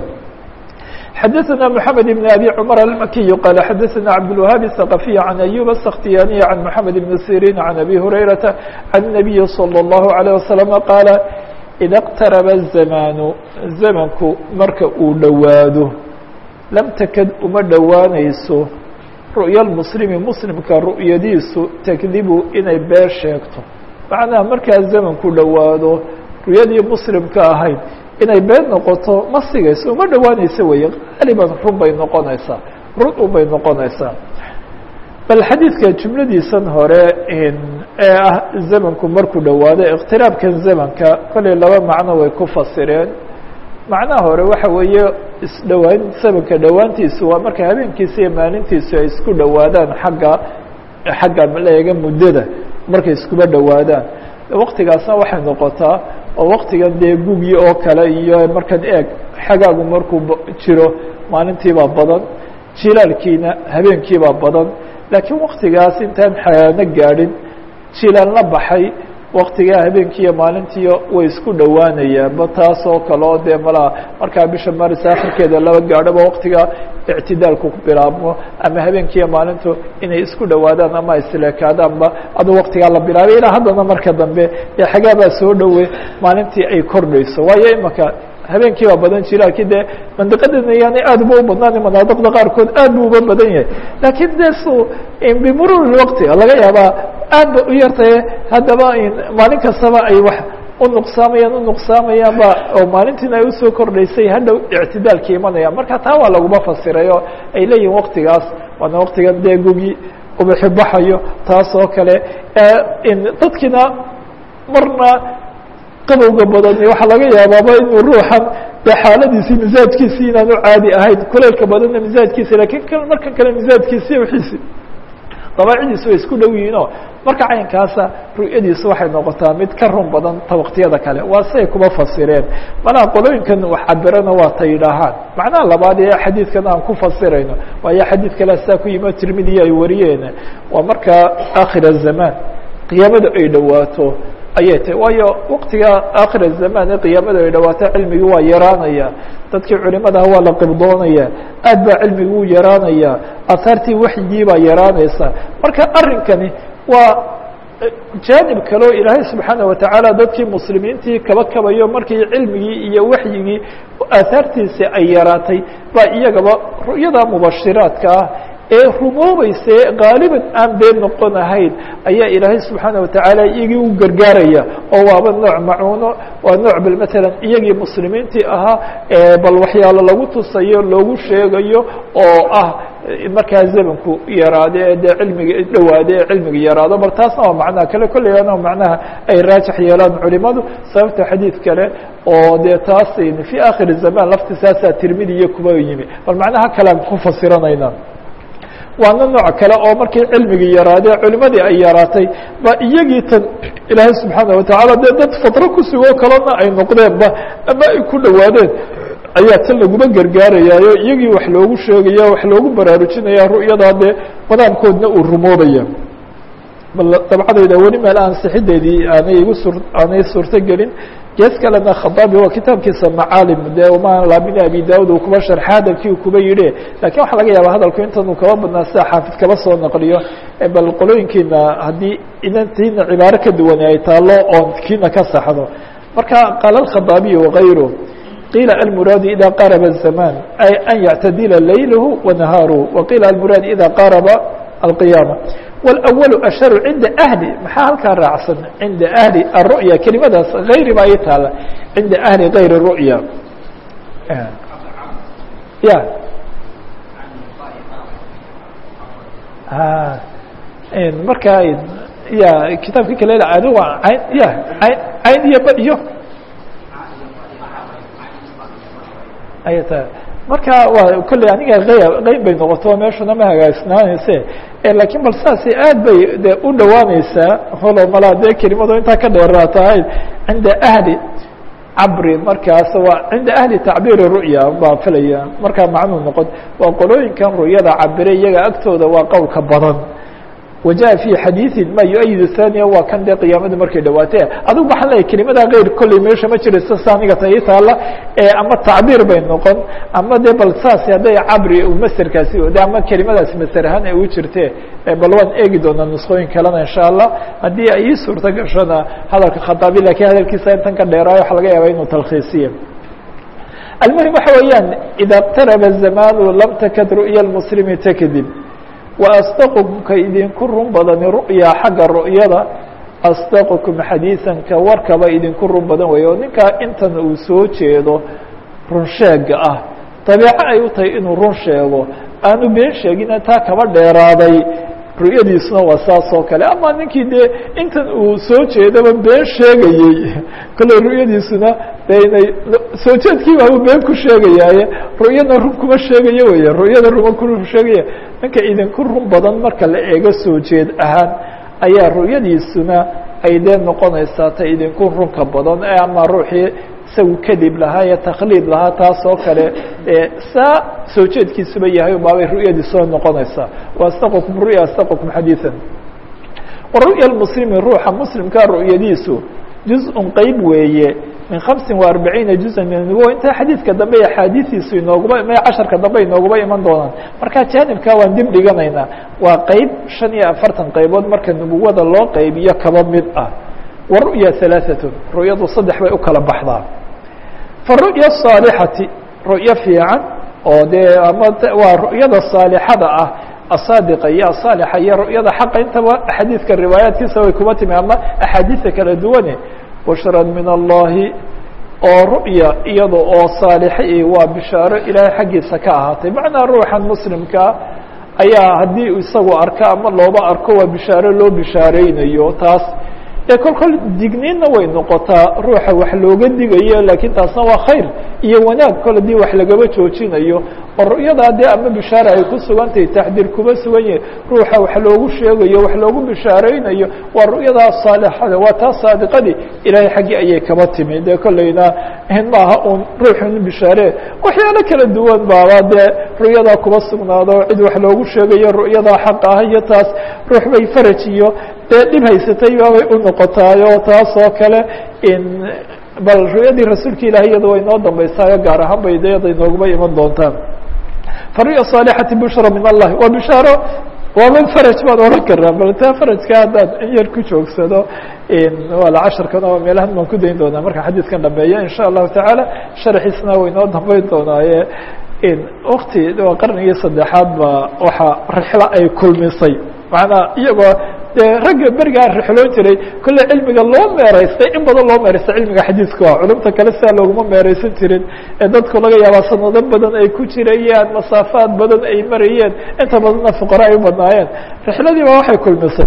xdثna محamed بن أbي cمر المkiي qال xdثna cبدالوهاaب الثقفي عن أيوب السkhtiyاني عن محamed بن سيrين عن أbي هريرةa عن النبي صلى الله عليه وسلم qاaل ida اqtaraba الzamaanu zamanku marka uu dhowaado lam takad uma dhowaanayso ru'ya muslimi muslimka ru'yadiisu takdibu inay been sheegto macnaha markaa zamanku dhowaado ru'yadii muslimka ahayd inay been noqoto ma sigayso uma dhowaanaysa weeye qaaliban run bay noqonaysaa run un bay noqonaysaa bal xadiidka jumladiisan hore ee ah zamanku markuu dhowaado iqtiraabkan zamanka kollay laba macno way ku fasireen macnaha hore waxa weeye isdhowaan zamanka dhowaantiisu waa marka habeenkiisa iyo maalintiisu ay isku dhowaadaan xagga xagga leega muddada markay iskuba dhowaadaan waktigaasna waxay noqotaa oo waktigan dee gugi oo kale iyo markan eeg xagaagu markuu jiro maalintiibaa badan jilaalkiina habeenkiibaa badan laakiin waktigaas intaan xayaano gaadhin jilaal la baxay waktigaa habeenkiiyo maalintiiyo way isku dhowaanayaanba taas oo kale oo dee malaa markaa bisha maris akhirkeeda laba gaadhoba waktiga ictidaalku ku bilaabmo ama habeenkiiyo maalintu inay isku dhowaadaan ama isleekaadaanba aduu waktigaa la bilaabay ilaa haddana marka dambe ee xagaabaa soo dhowe maalintii ay kordhayso waayo imaka habeenkii baa badan jilaalkii dee mandiqadana yaani aad uba u badnaan manaadiqda qaarkood aad bu uba badan yahay laakiin de su bimurur waqti laga yaabaa aad ba u yartaye haddaba maalin kastaba ay wax u nuqsaamayaan u nuqsaamayaanba oo maalintiina ay usoo kordhaysay hadhow ictidaalka imanayaan marka taa waa laguma fasiray oo ay leeyihin waktigaas waana waktigan dee gugi ubaxi baxayo taas oo kale dadkiina marna qabowga badan waxaa laga yaabaaba inuu ruuxan dee xaaladiisii misaajkiisii inaanu caadi ahayn kuleylka badanna misaajkiisi lakin markan kale misaajkiisi wixiisi dabaacidiisu way isku dhow yihiinoo marka caynkaasa ru'yadiisu waxay noqotaa mid ka run badan ta waktiyada kale waa siay kuma fasireen manaa qolooyinkan wax cabirana waa ta yidhaahaan macnaha labaad ee xadiidkan aan ku fasirayno waayo xadiid kale saa ku yimi tirmidiya ay wariyeen waa markaa akhir الzamaan qiyaamada ay dhowaato ayay tahy waayo waktiga akhir الzamaan ee qiyaamada ay dhawaato cilmigii waa yaraanaya dadkii culimadaha waa la qibdoonaya aad baa cilmigi u yaraanaya ahaartii waxyigii baa yaraanaysa marka arrinkani waa jaanib kale oo ilaahay subxaana watacaala dadkii muslimiintii kaba kabayo markii cilmigii iyo waxyigii aahaartiisii ay yaraatay baa iyagaba ru'yada mubashiraadka ah ee rumoobayse gaaliban aan been noqon ahayn ayaa ilaahay subxaana watacaala iyagii u gargaaraya oo waaba nooc macuuno waa nooc bal matalan iyagii muslimiintii ahaa bal waxyaalo lagu tusayo loogu sheegayo oo ah markaa zamanku yaraade ee dee cilmiga dhowaade ee cilmiga yaraado bal taasna waa macnaha kale kolleyana macnaha ay raajix yeelaan culimadu sababta xadiid kale oo dee taas fii akhir zaman lafti saasaa tirmidiya kuba yimi bal macnaha kalean ku fasiranayna waana nooc kale oo markii cilmigii yaraadee culimadii ay yaraatay ba iyagii tan ilaahay subxaana watacaala dee dad fadro ku sugoo kalena ay noqdeenba ama ay ku dhowaadeen ayaa tan laguma gargaarayaayo iyagii wax loogu sheegaya wax loogu baraarujinaya ru'yadaa dee madaamkoodna uu rumoobaya bal dabcadayda weli meel ansixideedii aanay igu sur aanay suurto gelin gees kalena khadaabi waa kitaabkiisa macaalim de ma lamin abi daud uu kuba sharxa hadalkii uu kuba yidhi lakin waxaa laga yaaba hadalku intan uu kaba badnaa sida xaafid kaba soo naqliyo bal qolooyinkiina haddii inantiina cibaaro ka duwane ay taalo oon kiina ka saxdo marka qaala alkhadaabiy wagayru qiila almuraadu ida qaraba الzaman ay an yactadila laylahu wanahaaruhu waqiila almuraad ida qaraba alqiyaama wاlأwl ashharu cinda ahli maxaa halkaa raacsan cinda ahli aلru'ya kelimadaas hayri baa ii taala cinda ahli gayr الru'ya ya marka ya kitaabki kale adigu ayn ya ayn ayn iyo ba iyo ay ta marka waa kolley aniga ay qeyb bay noqoto meeshuna ma hagaagsnaanayse lakiin bal saasay aad bay de u dhowaaneysaa holo malaa dee kelimado intaa ka dheeraata ahayd cinda ahli cabri markaas waa cinda ahli tacbiiri ru'ya baa filaya markaa macnuu noqon waa qolooyinkan ru'yada cabire iyaga agtooda waa qowlka badan wajaءa fي xadiiثi ma yuأyid ثaniya waa kan dee qiyaamada markay dhawaatee adigu waxaan leeyahy kelimada keyr kolley meesha ma jirayso saaniga ta ii taala ama tacbiir bay noqon ama de bal saas hadday cabri maserkaasi de ama kelimadaasi maser ahaan ay u jirte bal waan eegi doonaa nusqooyin kalena insha allah haddii ay ii suurto gashona hadalka khataabi lakiin hadalkiisa intan ka dheeraayo waxa laga yaaba inuu talkhiisiye almuhim waxa weeyaan ida اqtaraba zamanu lam takad ru'ya اmuslimi takdib waasdaqkum ka idinku run badani ru'ya xagga ru'yada asdaqkum xadiiثan ka warkaba idinku run badan weeye oo ninkaa intan uu soo jeedo run sheega ah dabeeco ay u tahay inuu run sheego aanu been sheegina taa kaba dheeraaday ru'yadiisuna waa saas oo kale ama ninkii dee intan uu soo jeedaba been sheegayey kolley ru'yadiisuna de inay soo jeedkiiba uu been ku sheegayaaye ru'yana run kuma sheegayo weye ru'yada ruma ku sheegaya ninka idinku run badan marka la eego soo jeed ahaan ayaa ru'yadiisuna ay dee noqonaysaa ta idinku runka badan ee ama ruuxii isagu kadib lahaa ee takhliid lahaa taas oo kale saa soo jeedkiisuba yahay baabay ru'yadiisuna noqonaysaa waastaqkum ru'ya astaqkum xadiiثan waru'ya muslimi ruuxa muslimka ru'yadiisu juz-un qeyb weeye min hamsin wa arbaciina juzan min nubuwa intaa xadiidka dambe iyo axaadiistiisu inooguba ma casharka dambe inooguba iman doonaan marka jaanibka waan dib dhiganaynaa waa qeyb shan iyo afartan qaybood marka nubuwada loo qeybiyo kaba mid ah wa ru'ya halaaثatun ru'yadu saddex bay u kala baxdaa fa ru'ya الصaalixati ru'yo fiican oo dee ama waa ru'yada saalixada ah asaadiqa iyo asaalixa iyo ru'yada xaqa intaba xadiidka riwaayaatkiisa way kuma timi ama axaadiista kala duwane bushran min allahi oo ru'ya iyada oo saalixa i waa bishaaro ilaahay xaggiisa ka ahaatay macnaa ruuxan muslimkaa ayaa haddii isagu arko ama looba arko waa bishaaro loo bishaareynayo taas ee kol kol digniinna way noqotaa ruuxa wax looga digayo laakiin taasna waa khayr iyo wanaag kol haddii wax lagaba joojinayo oo ru'yadaa dee ama bishaare ay ku sugantahay taxdiir kuma sugan yahay ruuxa wax loogu sheegayo wax loogu bishaareynayo waa ru'yadaa saalixada waa taa saadiqadii ilaahay xaggii ayay kaba timi dee kolleyna maaha un ruuxun bishaare waxyaalo kala duwan baaba dee ru'yadaa kuba sugnaado cid wax loogu sheegayo ru'yadaa xaq ah iyo taas ruux bay faraj iyo dee dhib haysatay baabay u noqotaayo taas oo kale bal ru'yadii rasuulka ilahi iyada way noo dambaysaayo gaar ahaan bay iyada inooguba iman doontaan faru'ya saalixati bushra min allahi waa bishaaro waaba faraj baan oran karaa bal taa farajka haddaan in yar ku joogsado wala casharkan oo meelahan baan ku dayn doonaa marka xadiidkan dhameeya in sha allahu tacaala sharxiisna way noo dambeyn doonaaye wakti waa qarnigii saddexaad ba waxa rixlo ay kulmisay macnaa iyagoo dee ragga berigaa rixloon jiray kolle cilmiga loo meeraystay in badan loo meeraystay cilmiga xadiidka ah culumta kale sidaa looguma meeraysan jirin ee dadku laga yaabaa sanado badan ay ku jirayaan masaafaad badan ay marayeen inta badanna fuqara ay u badnaayeen rixladii baa waxay kulmisay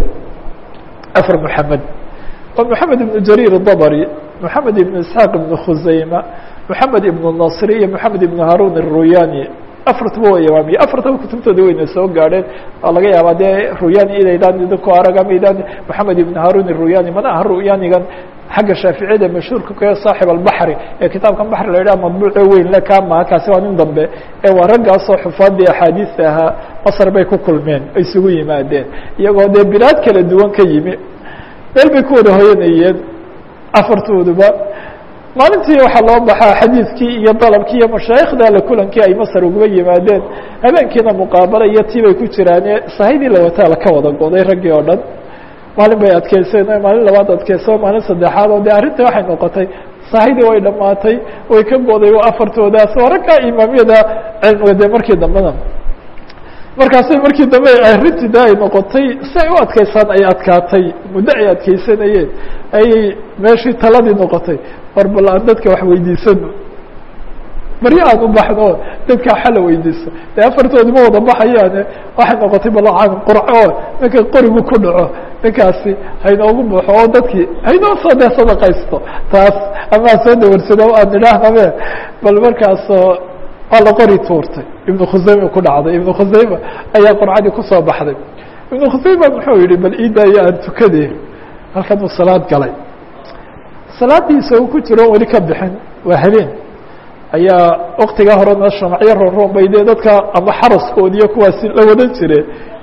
afar moxamed waa moxamed ibnu jariir dabri moxamed ibnu isxaaq ibnu khusayma moxamed ibnu nasri iyo moxamed ibnu haarun aruyani afartaba waa imaamiye afartaba kutubtooda wayna soo gaadheen oo laga yaabaa dee ruyani inaydaan idinku arag ama idaan moxamed ibn harun iruyani mana aha ruyanigan xagga shaaficiyada mashhuurka ka saaxib albaxri ee kitaabkan baxri la yidhaha madbuuce weyn le kaa maha kaasi waa nin dambe ee waa raggaasoo xufaadii axaadiista ahaa masar bay ku kulmeen ay isugu yimaadeen iyagoo dee bilaad kala duwan ka yimi meel bay ku wada hoyanayeen afartooduba maalintii waxaa loo baxaa xadiidkii iyo dalabkii iyo mashaayikhda la kulankii ay masar uguba yimaadeen habeenkiina muqaabala iyo tii bay ku jiraane sahidii lawataa laka wada goday raggii oo dhan maalin bay adkeyseen maalin labaad adkeyso maalin saddexaad oo de arrinta waxay noqotay sahidii way dhamaatay way ka goday waa afartoodaas waa raggaa imaamyada cilmiga de markii dambena markaasay markii dambe arrintii de ay noqotay si ay u adkeysaan ay adkaatay muddo ay adkeysanayeen ayay meeshii taladii noqotay war bal aan dadka wax weydiisano baryo aan u baxno dadka waxa la weydiiso dee afartoodi ma wada baxayaane waxay noqotay bal aan qurco ninka qorigu ku dhaco ninkaasi haynoogu baxo oo dadkii haynoo soo dee sadaqaysto taas amaa soo dawarsado aan idhaahnabe bal markaasoo waa la qori tuurtay ibnu khusayma ku dhacday ibnu khusayma ayaa qurcadii kusoo baxday ibnu khusayma muxuu yihi bal iidaayo aan tukade halkan uu salaad galay salaadiisa uu ku jiro weli ka bixin waa habeen ayaa waktigaa horena shamacyo ronron bay dee dadka ama xaraskoodi iyo kuwaasi la wadan jireen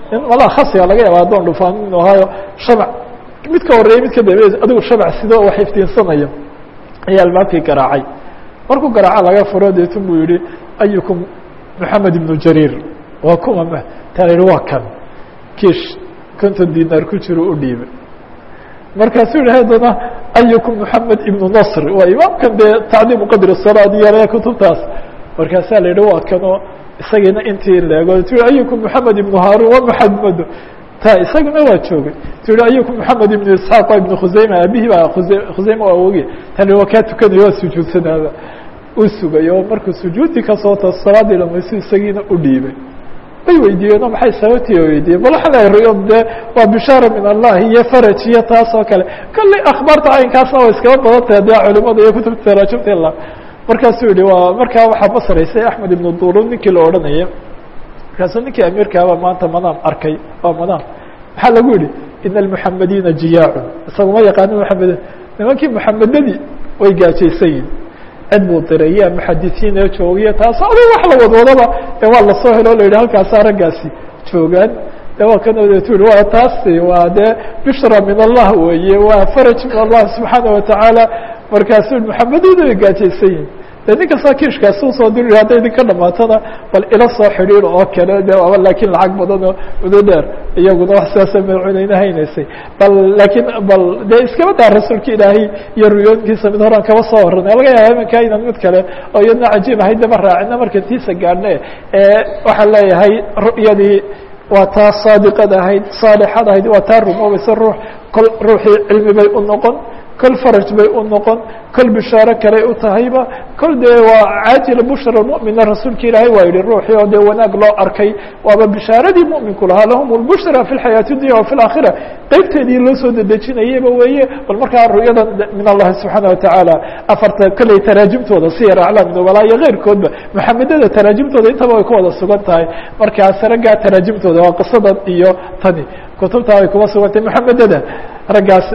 in malaa khasiga laga yaaba addoon dhufaan inu ahaayo shamac mid ka horreeyey mid ka dambeey adigu shamac sido wax iftiinsanaya ayaa albaabkii garaacay markuu garaaca laga furo deetun buu yihi ayukum moxamed ibnu jariir waa kuma taa la yihi waa kan kiish konton dinaar ku jiro u dhiibay markaasuu yihi haddana ayukum moxamed ibnu nasr waa imaamkan dee tacdiimu qadri salaad iyo kutubtaas markaasaa la yihi waa kanoo isagiina intii leego tu ayukum moxamed ibnu haarun wa maxamedo ta isaguna waa joogay tu yihi ayukum moxamed ibnu isxaaq waa ibnu khuseyma aabihii baa khuse khuseyma waa awogi ta waa kaa tukanayo waa sujuudsanaaba uu sugay oo markuu sujuudi kasoo taas salaadii dhamaysu isagiina u dhiibay way weydiiyeen oo maxay sababtii weydiiyeen bal waxaa la riyo dee waa bishaara min allah iyo faraj iyo taas oo kale kolley akhbaarta caynkaasna waa iskaba badan tahay dee culimada iyo kutubta taraajumta la markaasuu yihi waa markaa waxaa masraysay axmed ibnu durun ninkii la odhanaya markaasuu ninkii amiirkaaba maanta madaam arkay waa madaam maxaa lagu yihi ina almuxamediina jiyaacun isaguma yaqaani muxamedin nimankii muxamedadii way gaajaysan yihin cid buu diray yaa muxadisiin ee joogiya taas adig wax la wadwadaba de waa lasoo helo o la yidhi halkaasaa raggaasi joogaan de waa kanoodeetu yihi waa taasi waa dee bishra min allah weeye waa faraj min allah subxaana watacaala markaasuu muxamedina way gaajaysan yihin de nin kasta kiishkaasi usoo diri hadday idinka dhamaatona bal ila soo xidhiir oo kale de aba laakiin lacag badan oo mudo dheer iyaguna wax sidaasa madaxweyneyna haynaysay bal laakiin bal dee iskaba daa rasuulka ilaahay iyo ruyooyinkiisa mid horaan kaba soo horanay laga yaaba imanka inaan mid kale oo iyadna cajiib ahayd daba raacina marka tiisa gaadhne waxaan leeyahay ru'yadii waa taa saadiqad ahayd saalixad ahayd waa taa rumoobaysa ruux kol ruuxii cilmi bay u noqon kol faraj bay u noqon kol bishaaro kaley u tahayba kol dee waa caajila bushra mumina rasuulka ilaahay waa yihi ruuxii oo dee wanaag loo arkay waaba bishaaradii muminku lahaa lahum lbushra fi lxayaati dunya wa fi laakhira qeybteedii loo soo dedejinayaba weeye bal markaa ru'yada min allahi subxaana watacaala afarta kolley taraajimtooda siyar aclaam nubala iyo keyrkoodba maxamedada taraajimtooda intaba way ku wada sugan tahay markaas raggaa taraajimtooda waa qisadan iyo tani kutubtaa way kuba sugan tahay maxamedada raggaas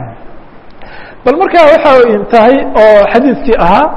bal markaa waxa tahay oo xadiidkii ahaa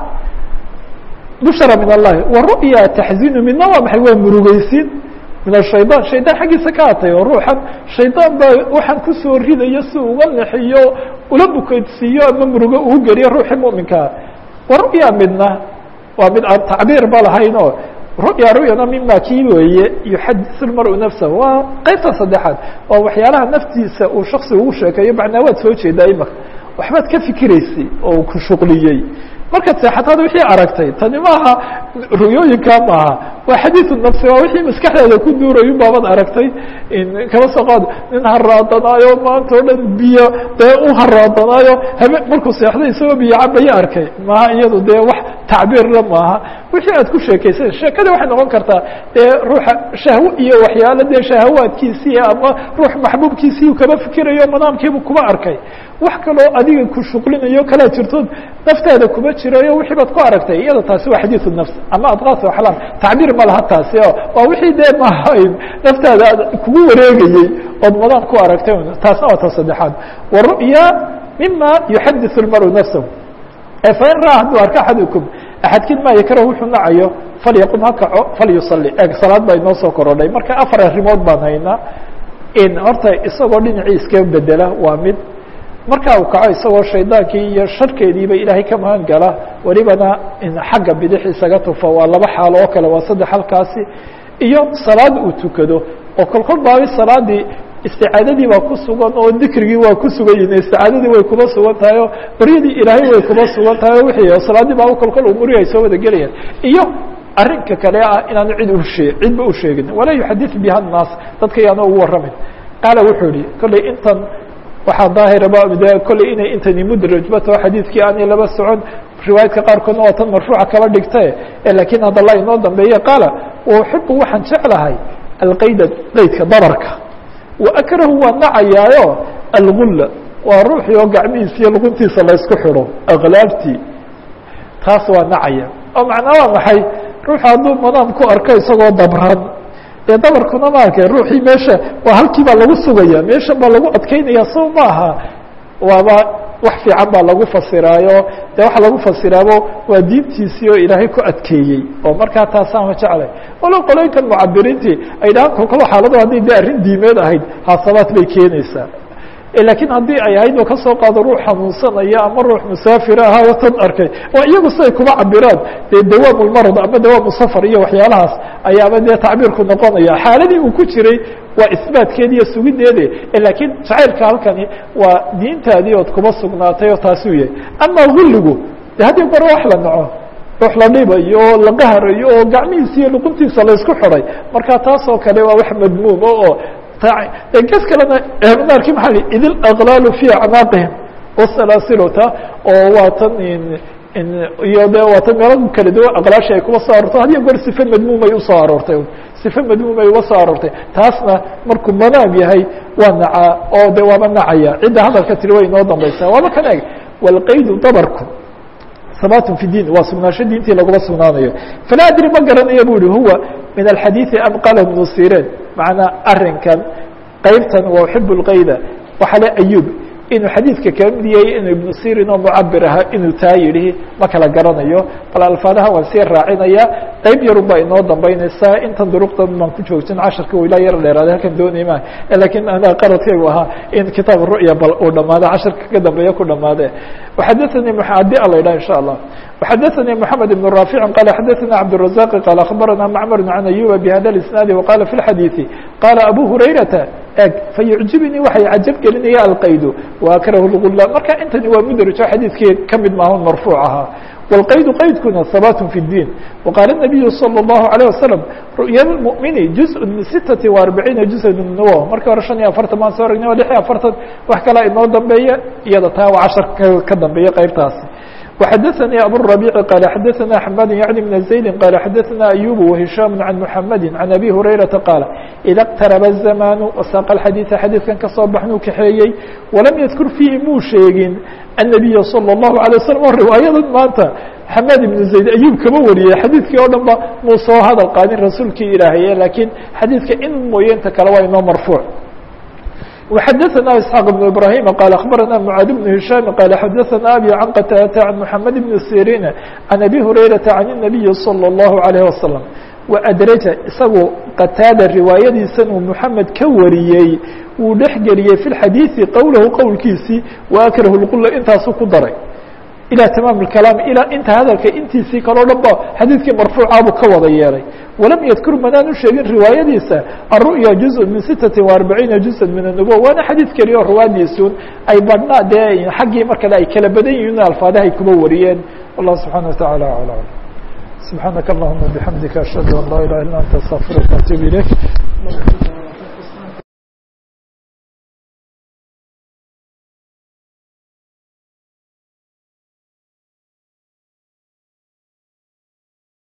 bushra min allahi wa ru'ya taxzinu midna waa maxay waa murugeysin min ashaydan shaydaan xaggiisa ka atay oo ruuxan shaydaan baa waxaan kusoo ridayo si uga naxiyo ula bukeydsiiyo ama murugo uu geliyo ruuxii muminkaa wa ru'ya midna waa mid aan tacbiir ba lahayn oo ru'ya ru'yana mima kii weeye yuxadisu lmaru nafsahu waa qeybta saddexaad waa waxyaalaha naftiisa uu shaksi ugu sheekeeyo macnaa waad soo jeedaa imaka waxbaad ka fikiraysay oo ku shuqliyey markaad seexataad wixii aragtay tani maaha ru'yooyinkaa maaha waa xadiiu nafsi waa wixii maskaxdeeda ku duurayu baabad aragtay kaba soo qaad nin haraadanaayo maanta o dhan biyo dee u haraadanaayo habe markuu seexday isagoo biyo cabaya arkay maaha iyadu dee wax tacbiirla maaha wixii aad ku sheekaysan sheekada waxay noqon kartaa dee ruuxa shahwo iyo waxyaalo dee shahawaadkiisii ama ruux maxbuubkiisii kaba fikirayo manaamkiibu kuba arkay wax kaloo adiga ku shuqlinayo kalaa jirtood naftaada kuma jirayo wixii baad ku aragtay iyada taasi waa xadiiu nafs ama adqaas axlaam tacbiir ma laha taasi o waa wixii dee mahayn naftaada kugu wareegayey ood madaan ku aragtay taasna waa ta saddexaad wa ru'ya mima yuxadiث اlmaru nafsahu fain ra hadduu arko axadukum axadkiin maa yakrahu wuxuu nacayo falyaqum ha kaco falyusali eg salaad baa inoo soo korodhay marka afar arrimood baan haynaa in horta isagoo dhinacii iska bedela waa mid markaa uu kaco isagoo shaydaankii iyo sharkeediiba ilaahay ka magan gala welibana xagga bidix isaga tufo waa laba xaalo oo kale waa saddex halkaasi iyo salaad uu tukado oo kolkol baabi salaadii isticaadadii baa ku sugan oo dikrigii waa ku sugan yihin isticaadadii way kuba sugan tahay oo baryadii ilaahay way kuba sugan tahay o wixii o salaadii baa kolkol umurihi ay soo wada gelayaan iyo arrinka kale ah inaanu cid ushee cidba u sheegin walaa yuxadith biha الnaas dadka yaana ugu warramin qaala wuxuu yihi kolley intan waxaa daahiraba de kolley inay intani mudrajbato xadiidkii aanay laba socon riwaayadka qaarkoodna waa tan marfuuca kaba dhigtae lakiin haddala inoo dambeeye qaala uxibu waxaan jeclahay alqayda qaydka dabarka wa akrahu waa nacayaayo algulla waa ruuxii oo gacmihiisa iyo luguntiisa laysku xidho aklaabtii taas waa nacaya oo macnaa waa maxay ruuxu hadduu madaam ku arko isagoo dabran dee dabarkuna maarka ruuxii meesha waa halkii baa lagu sugaya meeshan baa lagu adkeynaya soo maaha waaba wax fiican baa lagu fasiraayo dee waxa lagu fasiraabo waa diintiisii oo ilaahay ku adkeeyey oo markaa taasaama jeclay walow qolooyinkan mucabiriintii ay dhahaan kolkalo xaalado hadday de arrin diimeed ahayd haasabaad bay keenaysaa laakiin haddii ay ahayd oo kasoo qaado ruux xanuunsanaya ama ruux musaafira ahaayo tan arkay oo iyagu siday kuma cabiraan dee dawaam lmarad ama dawaamu safar iyo waxyaalahaas ayaaba dee tacbiirku noqonaya xaaladii uu ku jiray waa isbaatkeedi iyo sugideede laakiin jacaylka halkani waa diintaadii ood kuma sugnaatay oo taasuu yahay ama gulligu de haddii gore wax la naco ruux la dhibayo oo la qaharayo oo gacmihiisa iyo luquntiisa laysku xiday marka taasoo kale waa wax madmuuma oo ges kalena naarkii maaa li id alaqlaalu fi acnaaqihim wasalaasilota oo waa tan iyo de waa tan meelo kala duwan aqlaashi ay kuba soo aroortay hadiyo goor sife madmuumay usoo aroortay sife madmuumay uga soo aroortay taasna markuu manaam yahay waa nacaa oo de waaba nacaya cidda hadalka tiri way inoo dambaysaa waaba kan eg walqaydu dabarku sabatun fi din waa sugnaansho diintii laguma sugnaanayo falaa adri ma garanayo bu yihi huwa min alxadiiثi am qala ibnu sirin macnaa arinkan qeybtan waa uxib اlkayda waxaa le ayub inuu xadiidka ka mid yahay inuu ibnu sirin oo mucabir ahaa inuu taa yidhi ma kala garanayo bal alfaadaha waan sii raacinaya qeyb yarun baa inoo dambeynaysaa intan duruqdan baan ku joogsan casharka u ilaa yar dheeraaday halkan doonay ma lakiin ana qaradkaygu ahaa in kitaab ru'ya bal uu dhamaado casharka ka dambeeya ku dhamaade waxadaثanii haddii ala yidhah insha allah وxadaثnي محamed بن رافع qال xadaثna cبدالرزاq qال أخbarana mcmr عan أyuba bhada الاسناad وqala في الxadيiثi qala abu هurayrata eg fayuعjibnii waxay cajab gelinaya alqaydu وakrahu الغula marka intani waa mdrajo xadiidkii kamid maahan marfuuع ahaa والqaydu qaydkuna habat في الdin وqاala النabiyu slى الlaهu عalيه waسلم ru'ya الmؤmini جuزء min sitaةi وarbaciina juزء min nuwo markii hore شhan iyo afartan baan soo aragnay o lix iyo afartan wax kalaa inoo dambeeya iyada taa waa cashar ka dambeeya qeybtaasi وxadثnي abالربيع qال xadثna حmاd yعnي بن زaيد qال xadثna أyوب وهiشhام عن محمد عن أbي هريرةa qاaل إda اqترب الزمان وsاq الxadيiث xadيiثkan kasoo baxnuu kaxeeyey وalam ydkr فيhi muu sheegin النبي صلى الله عليه وسلم o riwaayadan maanta حmاd بن زaيد أyوب kama wariyey xadيiثkii o dhan ba muu soo hadal qaadin rasuulkii ilaahaye lakiin xadيiثka in mooye inta kale waa inoo marفوع وxadثna اسحاq بن إبراهيم qال أخبرna معاad بن هiشhام qال xadثna أbي عن qتاdة عن محمد بن سيrين عن أbي هريرة عن النبي صلى الله عليه وسلم وأdرجa isagu qتاadة riwaayadiisan uu محamed ka wariyey wuu dhex geliyey في الxadيiثi qowlahu qowlkiisii وأkrه الqula intaasu ku daray ilى tamaam الكalaam ilaa inta hadalka intiisii kaleo dhan ba xadiidkii marfuucaabuu ka wada yeelay walam yadkur manaanu sheegin riwaayadiisa aلru'ya juزء min sitaةi وarbaciina juزءa min الnubuwa waana xadiid keliya o riwaayadiisun ay badhna dee xaggii mar kale ay kala badan yihiin alfaadaha ay kuma wariyeen wallah subحaana وataعalى aعlى subحaanaka اllahuma bحamdika ashhadu an laa ilaha illa anta astغfiruka وatub ilayk